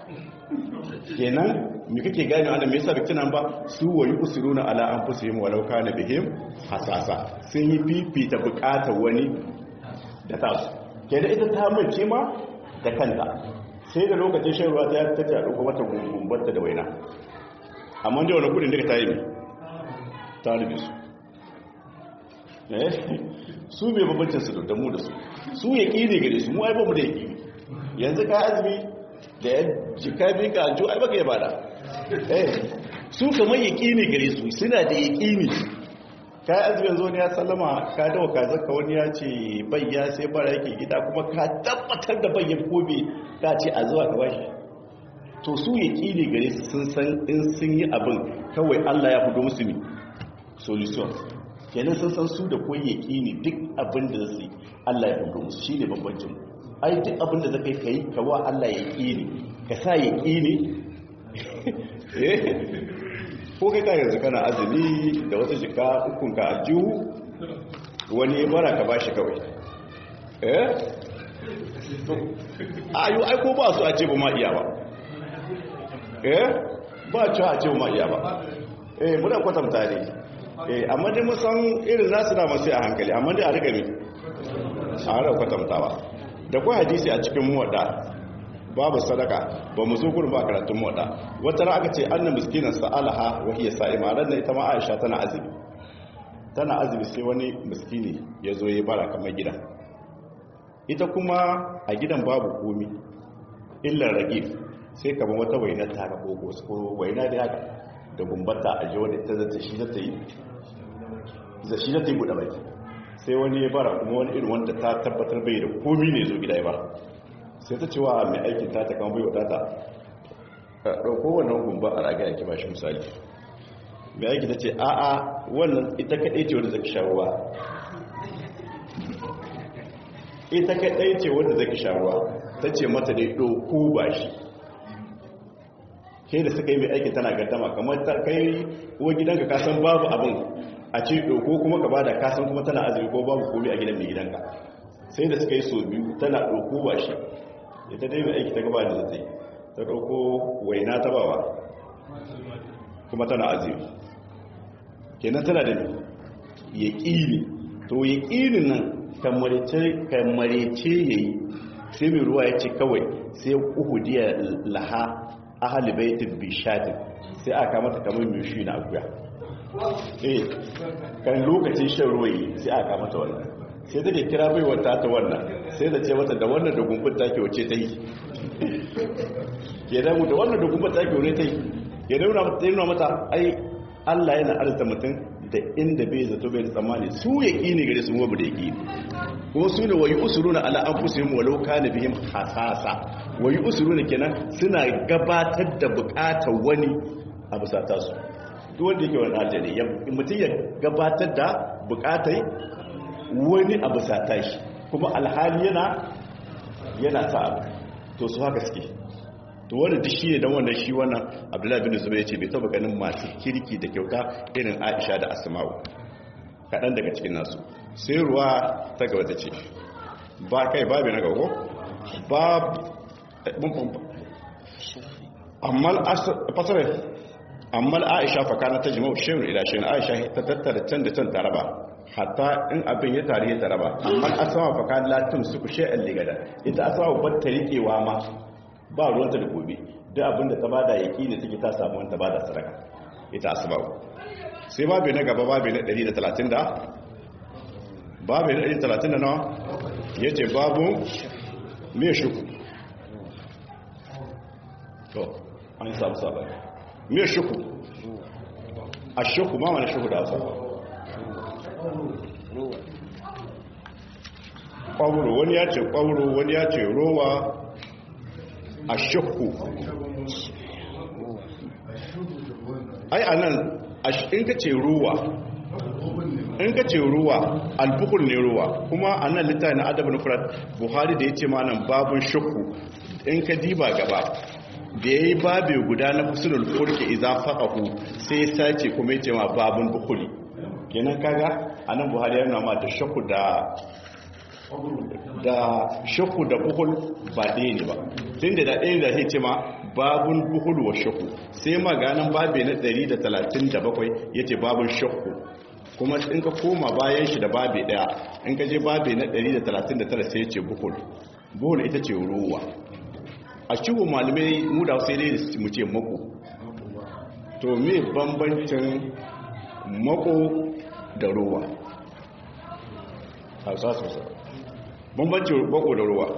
kenan me kake gane wannan me yasa bai tuna ba su wayi usuruna ala anfusihim walau kana bihim hasasa sun yi fifita bukatar wani da ta su kenan ita ta mace ma da kanta sai da lokacin shan ruwa ta ta ta dauko mata gumbarta da waina amma da wani kudin da ta yi ta rubi su su mai babbancin su da mu da su su ya ƙi gare su mu ai bamu da ya ƙi yanzu ka azumi da ya jika bi ka aljo ai baka ya bada su kamar ya ƙi gare su suna da ya ƙi ka yi azumi yanzu wani ya sallama ka dawa ka zaka wani ya ce bayya sai bara yake gida kuma ka tabbatar da bayyan kobe ka ce a zuwa ka bashi to su ya ƙi gare su sun san in sun yi abin kawai allah ya fudo musu ne solution kenan sun san su da koyi yaƙini duk abin da zai Allah ya hudu musu shine bambancin ai duk abin da zaka kai ka wa Allah yaƙini ka sa yaƙini ko kai ka yanzu kana azumi da wata jika ukun ka aljihu wani ya bara ka bashi kawai eh ayo ai ko ba su a ce ba ma iya ba eh ba ci a ce ba ma iya ba eh muna kwatanta ne eh amma dai mun san irin nasu na masu a hankali amma dai a riga mi a rau kwatantawa da kwa hadisi a cikin muwadda babu sadaka ba mu zo gurin ba karatun muwadda wata ran aka ce annan miskinan sa'alaha wa hiya sa'ima ran ita ma Aisha tana azumi tana azumi sai wani miskini ya zo ya bara kamar gida ita kuma a gidan babu komi illar ragif sai kamar wata waina ta ga ko ko waina da haka da gumbata a ji wadda ta zata shi zata yi za shi zata yi buɗe baki sai wani ya bara kuma wani irin wanda ta tabbatar bai da komi ne zo gida ya bara sai ta cewa mai aikin ta ta kama bai wadata ɗauko wannan gumba a raga yake ba shi misali mai aiki ta ce a'a wannan ita kaɗai ce wadda zaki sharuwa ita kaɗai ce wadda zaki sharuwa ta ce mata dai ɗauko ba shi ke da suka yi mai aikin tana gardama kamar ta kai wa gidanka kasan babu abin a ce ɗauko kuma ka bada kasan kuma tana azumi ko babu komi a gidan mai gidanka sai da suka yi so biyu tana ɗauko ba shi ita dai mai aiki ta gaba da zai ta ɗauko waina ta bawa kuma tana azumi kenan tana da yaqini to yaqinin nan kamarece kamarece yayi sai mai ruwa yace kawai sai uhudiya laha ahli baitin bishadin sai aka mata kamar mai shi na akuya eh kan lokacin shan ruwa yi sai aka mata wannan sai take kira bai wata ta wannan sai da ce mata da wannan da gumbin take wace ta yi ke da da wannan da gumbin take wace ta yi ya dauna mata ta mata ai Allah yana arzuta mutum da inda bai zato bai tsammani su ya ne gare su wabu da ya ƙini kuma su ne wayi usuruna ala anfusihim walau kana bihim hasasa wayi usuruna kenan suna gabatar da bukatar wani a bisa tasu duk wanda yake wani aljani mutum ya gabatar da bukatai wani a bisa tashi kuma alhali yana yana ta abu to su haka suke to wanda duk shi ne don wannan shi wannan abdullahi bin zubair ce bai taba ganin masu kirki da kyauta irin aisha da asma'u kaɗan daga cikin nasu sai ruwa ta gaba ta ce ba kai babu na gago ba amma fasarar amma aisha fakana ta jima'u shirin ila shirin aisha ta tattara can da can taraba hatta in abin ya tare ya taraba amma asama fakana latin su ku shi'an ligada ita asama ba ta riƙewa ma ba ruwanta da gobe duk abin da ta bada yaki da take ta samu wanta bada sadaka ita asma sai babu na gaba babu na 130 da babu na 130 da nawa yace babu me shuku to an samu sabani me shuku a shuku ma wani shuku da asa ƙwauro wani ya ce ƙwauro wani ya ce rowa a shakku ai a nan in ka ce ruwa in ka ce ruwa albukul ne ruwa kuma a nan littafi na adabu na furat buhari da ya ce ma nan babun shakku in ka diba gaba da ya yi babe guda na fusulul furke iza faƙahu sai ya sace kuma ya ce ma babun bukuli kenan kaga a nan buhari yana ma da shakku da da shakku da buhul ba ɗaya ne ba tun da ɗaya da zai ce ma babun buhul wa shakku sai maganin babe na 137 ya ce babun shakku kuma in ka koma bayan shi da babe ɗaya in ka je babe na 139 sai ya ce buhul buhul ita ce ruwa a cikin malamai mu da sai dai mu ce mako to me bambancin mako da ruwa hausa sosai bambancin bako da ruwa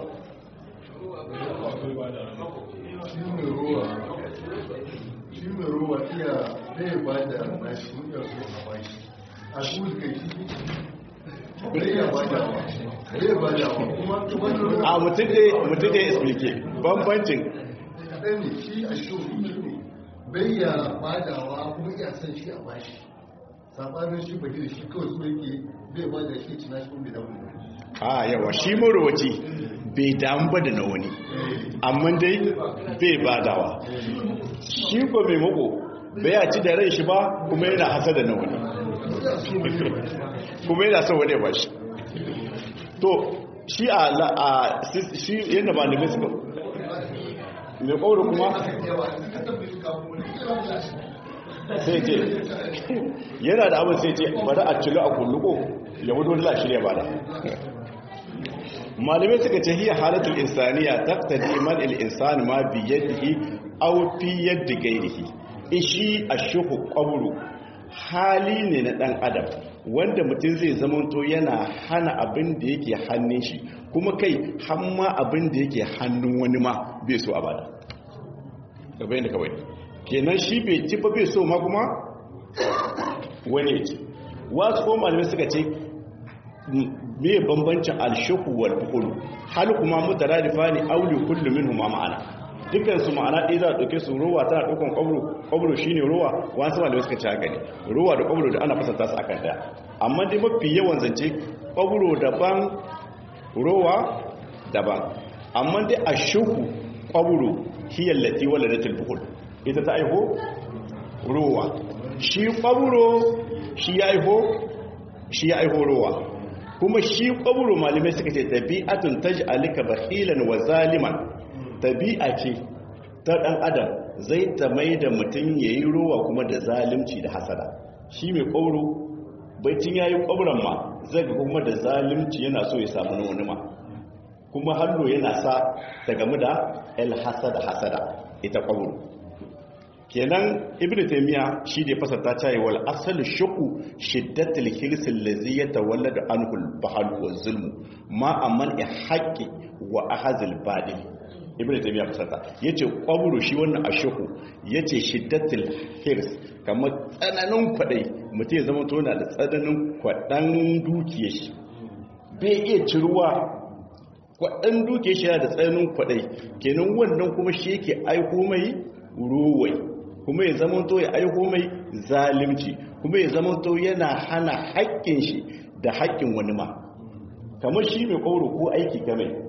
shi mai ruwa iya ɗaya ba da nashi muka so a bashi a kuma kai shi ɗaya ba da wa ɗaya ba da wa kuma wani ruwa a mutum da ya explique bambancin kaɗan ne shi a shi ne bai ya badawa kuma iya son shi a bashi sabanin shi bai da shi kawai so yake bai ba da shi cina shi kuma bai damu da a yawa shi marowaci bai damu ba da na wani amma dai bai badawa shi ko mai mako bai ya ci da rai shi ba kuma yana hasa da na wani kuma yana son wani ba shi to shi a shi yadda ba da suka mai ƙauru kuma sai ce yana da abin sai ce bari a cilo a kulluko ya wudu wani shirya ba da malamai suka ce hiya halatul insaniya taqtadi man al insani ma bi yadihi aw fi yadi ghairihi ishi ashuhu qabru hali ne na dan adam wanda mutum zai zamanto yana hana abin da yake hannun shi kuma kai hamma abin da yake hannun wani ma bai so a bada gabai da kawai kenan shi bai ci ba bai so ma kuma wani ya ci wasu ko malamai suka ce me bambancin alshuhu wal bukhulu hal kuma mutaradifa ne auli kullu minhuma ma'ana dukkan su ma'ana ɗaya za a ɗauke su ruwa tana ɗaukan ƙwabro ƙwabro shine ruwa wasu malamai suka ci haka ne ruwa da ƙwabro da ana fasanta su akan ɗaya amma dai mafi yawan zance ƙwabro daban ruwa daban amma dai ashuhu ƙwabro hiyar lati waladatul bukhul ita ta aiho ruwa shi ƙwabro shi ya aiho shi ya aiho ruwa kuma shi ƙwabro malamai suka ce tabi'atun taj'alika bakhilan wa zaliman tabi'a ce ta ɗan adam zai ta mai da mutum ya yi ruwa kuma da zalimci da hasada shi mai ƙwabro baitin yayi kwabran ma zai ga kuma da zalunci yana so ya samu na wani ma kuma hannu yana sa ta gamu da el hasada hasada ita kwabro kenan ibnu taymiya shi da fasarta ta yi wal asal shuku shiddatul hirs allazi yatawalladu anhu al bahl wa zulm ma amman haqqi wa ahzil badil ibnu taymiya fasarta yace kwabro shi wannan ashuku yace shiddatul hirs kamar tsananin kwadai mutum ya zama tona da tsananin kwadan dukiyar shi bai iya ciruwa kwadan dukiyar shi da tsananin kwadai kenan wannan kuma shi yake aiko mai ruwai kuma ya zama to ya aiko mai zalimci kuma ya zama to yana hana haƙƙin shi da haƙƙin wani ma kamar shi mai ƙauro ko aiki ka mai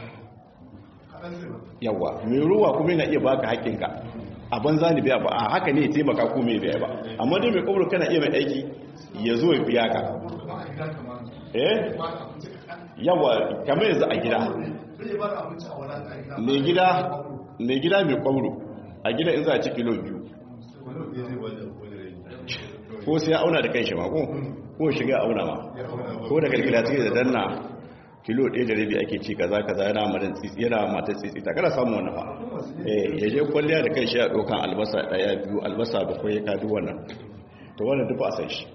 yawa mai ruwa kuma yana iya baka haƙƙinka a banza ne biya ba a haka ne ya taimaka ko mai biya ba amma dai mai ƙauro kana iya mai aiki ya zo ya biya ka eh yawa kamar yanzu a gida mai gida mai gida mai ƙauro a gida in za a ci kilo biyu ko sai ya auna da kanshi ma ko ko shiga auna ma ko da kalkila take da danna kilo ɗaya da rabi ake ci kaza kaza yana madan tsitsi yana mata tsitsi ta kada samu wannan fa eh ya je kwalliya da kanshi ya dokan albasa daya biyu albasa bakwai ya kadu wannan to wannan duk ba san shi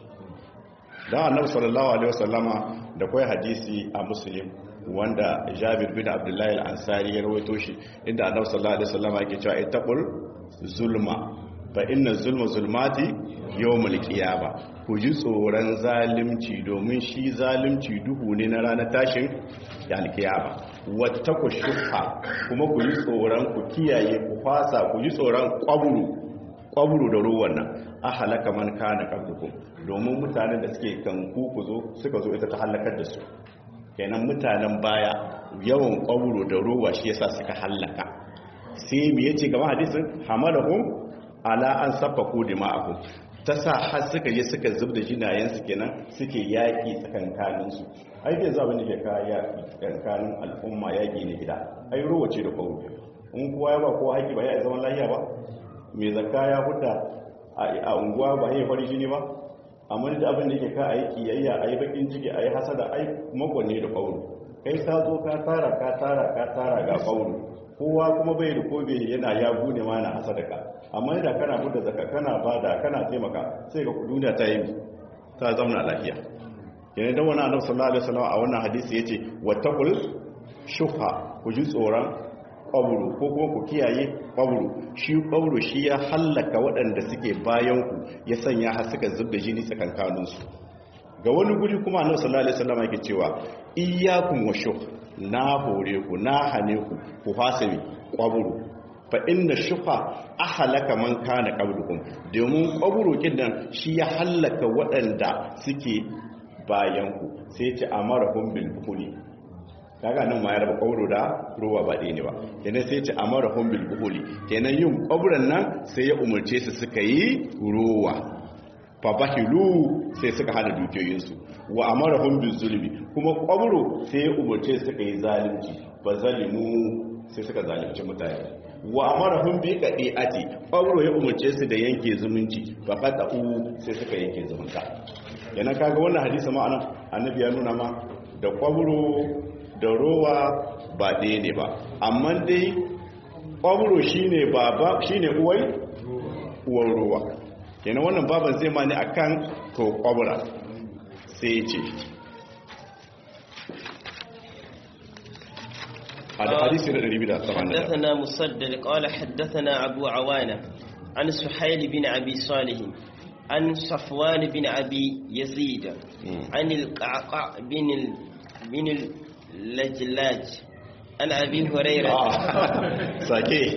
dan annabi sallallahu alaihi wasallama da kai hadisi a muslim wanda Jabir bin Abdullahi al-Ansari ya rawaito shi inda annabi sallallahu alaihi wasallama yake cewa ittaqul zulma fa inna zulma zulmati yawmul qiyama ku ji tsoron zalimci domin shi zalimci duhu ne na ranar tashin alkiyama wattaku shuha kuma ku ji tsoron ku kiyaye ku fasa ku ji tsoron kwaburu kwaburu da ruwan nan a halaka man kana qablukum domin mutanen da suke kan ku ku zo suka zo ita ta halakar da su kenan mutanen baya yawan kwaburu da ruwa shi yasa suka halaka sai me yace gaba hadisin hamalahum ala an safaku dima'ahum ta sa har suka je suka zub da jinayensu kenan suke yaƙi tsakankaninsu ai zai zaɓi ne ke kaya tsakankanin al'umma yaƙi ne gida ai ruwa ce da kawo in kowa ya ba kowa haƙi ba ya zaman lahiya ba mai zakka ya huta a unguwa ba ya fari shi ne ba amma da abin da ke ka a yi kiyayya a yi bakin ciki a yi hasada ai makonni da kawo kai ka zo ka tara ka tara ka tara ga kawo kowa kuma bai da kobe yana ya gune ma na hasadaka amma idan kana buɗe zaka kana bada kana taimaka sai ga duniya ta yi ta zauna lafiya yana da wani annabi sallallahu alaihi wasallam a wannan hadisi yace wattaqul shuha ku ji tsoron qabru ko kuma ku kiyaye qabru shi qabru shi ya hallaka waɗanda suke bayan ku ya sanya har suka zubda jini tsakankanin su ga wani guri kuma annabi sallallahu alaihi wasallam yake cewa iyyakum washuh na hore ku na hane ku ku hasami qabru fa inna shufa ahlaka man kana qablukum domin qabru kidan shi ya halaka waɗanda suke bayan ku sai ce amarahum bil bukhuli kaga nan ma ya raba qabru da ruwa ba ne ba kenan sai ce amarahum bil bukhuli kenan yin qabran nan sai ya umurce su suka yi ruwa fa bahilu sai suka hada dukiyoyinsu wa amarahum bil zulmi kuma qabru sai ya umurce su suka yi zalunci fa zalimu sai suka zalunci mutane wa amarahum bi qadi'ati qawro ya umarce su da yanke zumunci fa qada'u sai suka yanke zumunta yana kaga wannan hadisi ma anan annabi ya nuna ma da qawro da rowa ba ɗaya ne ba amma dai qawro shine baba shine uwai uwar rowa kenan wannan baban zai ma ne akan to qawra sai ya ce الحديث حدثنا مسدد قال حدثنا أبو عوانة عن سحيل بن أبي صالح عن صفوان بن أبي يزيد عن القعقاع بن ال... بن اللجلاج عن أبي هريرة ساكي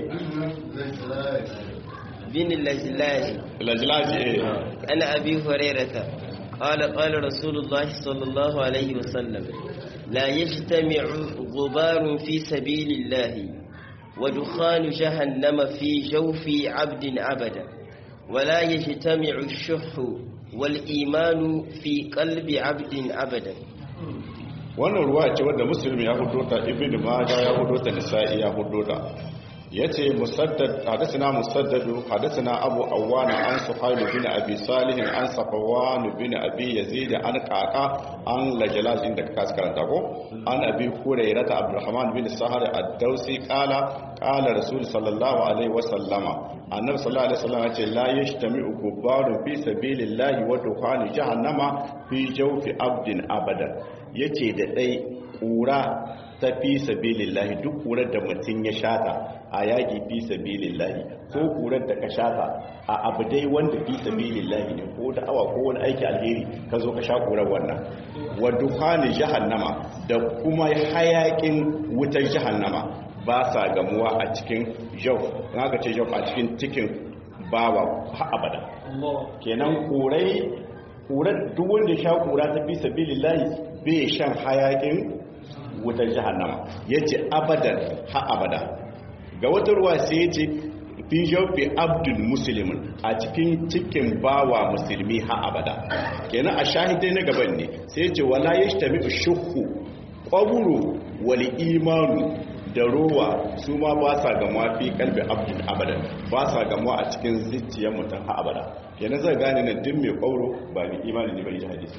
بن اللجلاج اللجلاج ايه عن أبي هريرة قال قال رسول الله صلى الله عليه وسلم لا يجتمع غبار في سبيل الله ودخان جهنم في جوف عبد أبدا ولا يجتمع الشح والإيمان في قلب عبد أبدا wannan ruwa ce wadda musulmi ya hudo ta ibn majah ya hudo ta nisa'i ya hudo ta yace musaddad hadathana musaddadu hadathana abu awana an suhayl bin abi salih an safwan bin abi yazid an qaqa an lajlal inda ka karanta ko an abi hurairah abdurrahman bin sahar ad-dausi qala qala rasul sallallahu alaihi wasallama annabi sallallahu alaihi wasallam yace la yashtami'u kubarun fi sabilillahi wa dukhani jahannama fi jawfi abdin abada yace da dai kura ta fi sabilillahi duk kurar da mutum ya shata a yaƙi fi sabilillahi ko kurar da ka shata a abu dai wanda fi sabilillahi ne ko da awa ko wani aiki alheri ka zo ka sha kurar wannan wa dukhani jahannama da kuma hayakin wutar jahannama ba sa gamuwa a cikin jau ga ce jau a cikin cikin bawa ha abada kenan kurai kurar duk wanda sha kura ta fi sabilillahi bai shan hayakin wutar jahannama yace abadan ha abada ga wata ruwa sai yace fi jawfi abdul muslimin a cikin cikin bawa musulmi ha abada kenan a shahidai na gaban ne sai yace wala yashtami shukku qabru wal imanu da rowa su ma ba sa gamuwa fi kalbi abdul abadan ba sa gamuwa a cikin zuciyar mutum ha abada kenan zai gane na din mai kwauro ba mai imani ne bai ji hadisi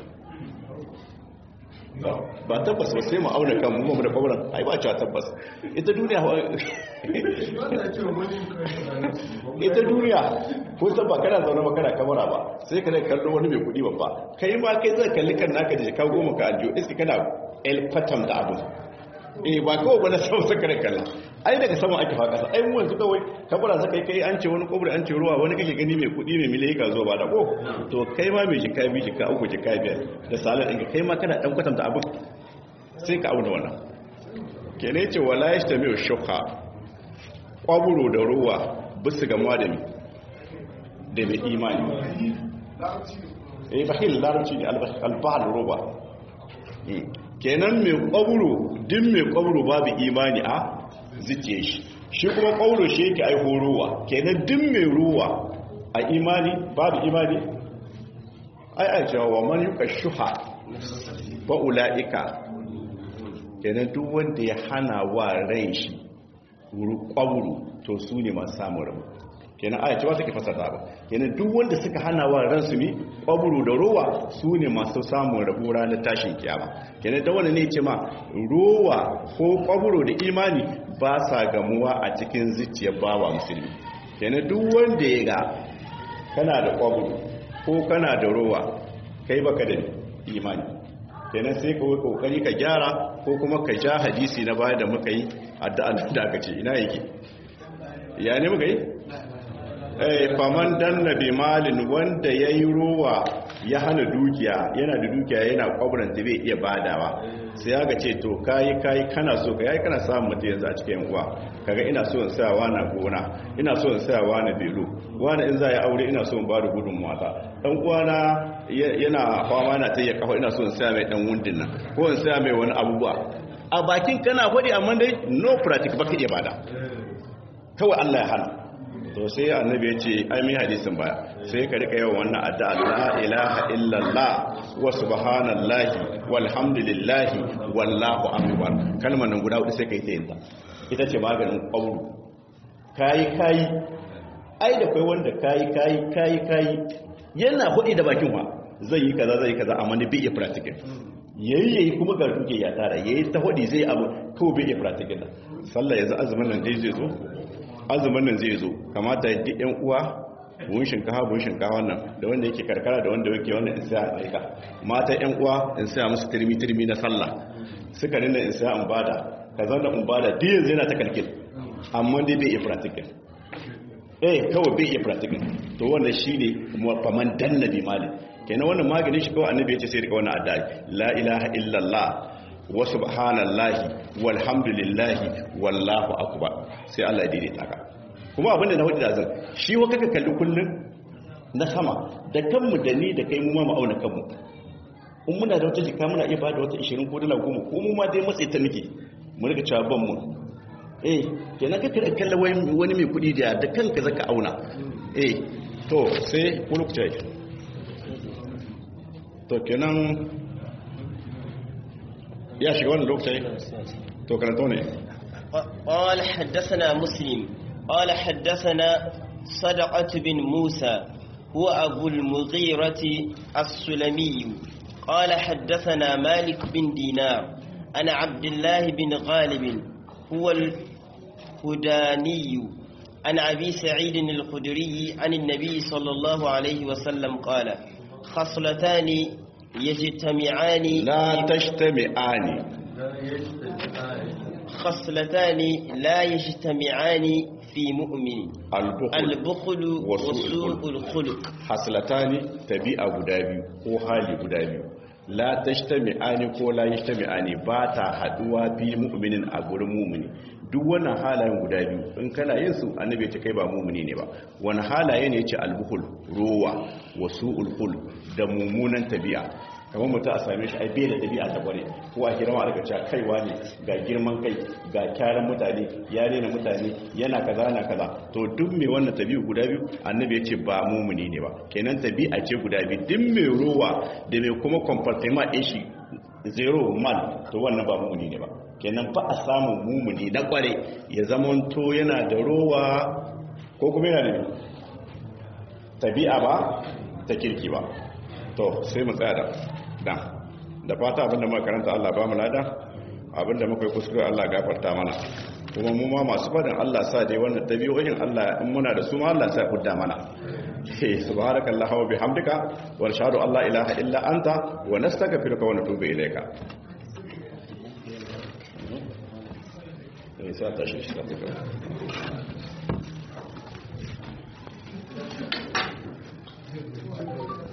ba tabbas ba sai mu auna kan mu da kwauran ai ba cewa tabbas ita duniya ita duniya ko san ba kana zaune ba kana kamara ba sai ka kallo wani mai kudi babba kai ma kai zai kalli kan naka da ka goma ka aljiyo iski kana el fatam da abu eh ba kawai ba na sama saka da kalla ai daga sama ake fa kasa ai mu yanzu kawai kabura saka kai an ce wani kobri an ce ruwa wani kake gani mai kudi mai miliyan ka zo ba da ko to kai ma mai jika bi jika uku jika biyar da salar ɗinka kai ma kana ɗan kwatanta abin sai ka auna wannan kene ce wala ya shi mai shukha kwaburo da ruwa bisu gamuwa da mi da mai imani eh bahil larabci ne albahal roba kenan mai kwaburo din mai kwaburo babu imani a zuciye shi shi kuma kwaburo shi yake aiho ruwa kenan din mai ruwa a imani babu imani ai ai cewa wa man yuka shuha fa ulaika kenan duk wanda ya hana wa rai shi kwaburo to su ne masu samun rabu kenan aya ce ba take fasara ba kenan duk wanda suka hana wa ransu mi kwaburu da rowa su ne masu samun rabu ranar tashin kiyama kenan da wani ne ce ma rowa ko kwaburu da imani ba sa gamuwa a cikin zuciyar bawa musulmi kenan duk wanda ya ga kana da kwaburu ko kana da rowa kai baka da imani kenan sai ka kokari ka gyara ko kuma ka ja hadisi na baya da muka yi addu'a da aka ce ina yake ya ne muka yi eh faman danna bi malin wanda yayi rowa ya hana dukiya yana da dukiya yana kwabranta bai iya badawa sai ya ga ce to kai kai kana so ka yayi kana samun mutum yanzu a cikin uwa kaga ina so in sa na gona ina so in sa na belo wani in za ya aure ina so in ba da gudun mata dan uwana yana fama na tayya kafa ina so in sa mai dan wundin nan ko in sa mai wani abubuwa a bakin kana faɗi amma dai no practice baka iya bada kawai Allah ya hana to sai annabi ya ce ai mai hadisin baya sai ka rika yawan wannan addu'a la ilaha illallah wa subhanallahi walhamdulillahi wallahu akbar kalmar nan guda hudu sai kai ta yinta ita ce maganin qawlu kai kai ai da kai wanda kai kai kai kai yana hudi da bakin wa zai yi kaza zai yi kaza amma ne bai iya practical yayi yayi kuma ga duke ya tara yayi ta hudi zai abu ko bai iya practical sallah yanzu azumin nan dai zai zo azumin nan zai zo kamata ya duk 'yan uwa buhun shinkafa buhun shinkafa wannan da wanda yake karkara da wanda yake wannan in sai a aika mata 'yan uwa in sai musu turmi turmi na sallah suka nuna in sai an bada ka zauna in bada duk yanzu yana ta kalkil amma dai bai iya practical eh kawai bai iya practical to wannan shine faman danna bi mali kenan wannan maganin shi kawai annabi ya ce sai rika wannan addu'a la ilaha illallah wa subhanallahi walhamdulillahi wallahu akbar sai Allah ya daidaita ka kuma abinda na hudu da zan shi wa kaka kalli kullun na sama da kanmu da ni da kai mu ma mu auna kanmu in muna da wata jika muna iya bada wata 20 ko dala 10 ko mu ma dai matsayi ta nake mu riga cewa ban mu eh kenan kaka da kalla wani mai kudi da da kanka zaka auna eh to sai kulukta to kenan ya shiga wannan lokacin to karanta ne قال حدثنا مسلم قال حدثنا صدقة بن موسى هو أبو المغيرة السلمي قال حدثنا مالك بن دينار أنا عبد الله بن غالب هو الهداني عن أبي سعيد الخدري عن النبي صلى الله عليه وسلم قال خصلتان يجتمعان la tashtami'ani لا يجتمعان خصلتان لا يجتمعان في مؤمن al-bukhl البخل وسوء الخلق haslatani tabi'a guda biyu ko hali guda biyu la tashtami'ani ko la yashtami'ani ba ta haduwa bi mu'minin a gurin mu'mini duk wannan halayen guda biyu in kana yin su annabi ta kai ba mu'mini ne ba wani halaye ne yace al-bukhl ruwa wa su'ul khuluq da mummunan tabi'a kamar mutum a same shi ai bai da tabi'a ta kware ko a kira ma daga cewa kaiwa ne ga girman kai ga kyaran mutane ya rena mutane yana kaza na kaza to duk mai wannan tabi'u guda biyu annabi ya ce ba mumuni ne ba kenan tabi'a ce guda biyu duk mai rowa da mai kuma comportement ɗin shi zero man to wannan ba mumuni ne ba kenan ba a samun mumuni na kware ya zamanto yana da rowa ko kuma yana da tabi'a ba ta kirki ba to sai mu tsaya da dan da fata abinda muka karanta Allah ba mu lada abinda muka yi kuskure Allah gafarta mana kuma mu ma masu fadin Allah sa dai wannan tabi'o'in Allah in muna da su ma Allah sa hudda mana eh subhanakallahu wa bihamdika wa nashhadu an la ilaha illa anta wa nastaghfiruka wa natubu ilayka eh sai ta shi shi ta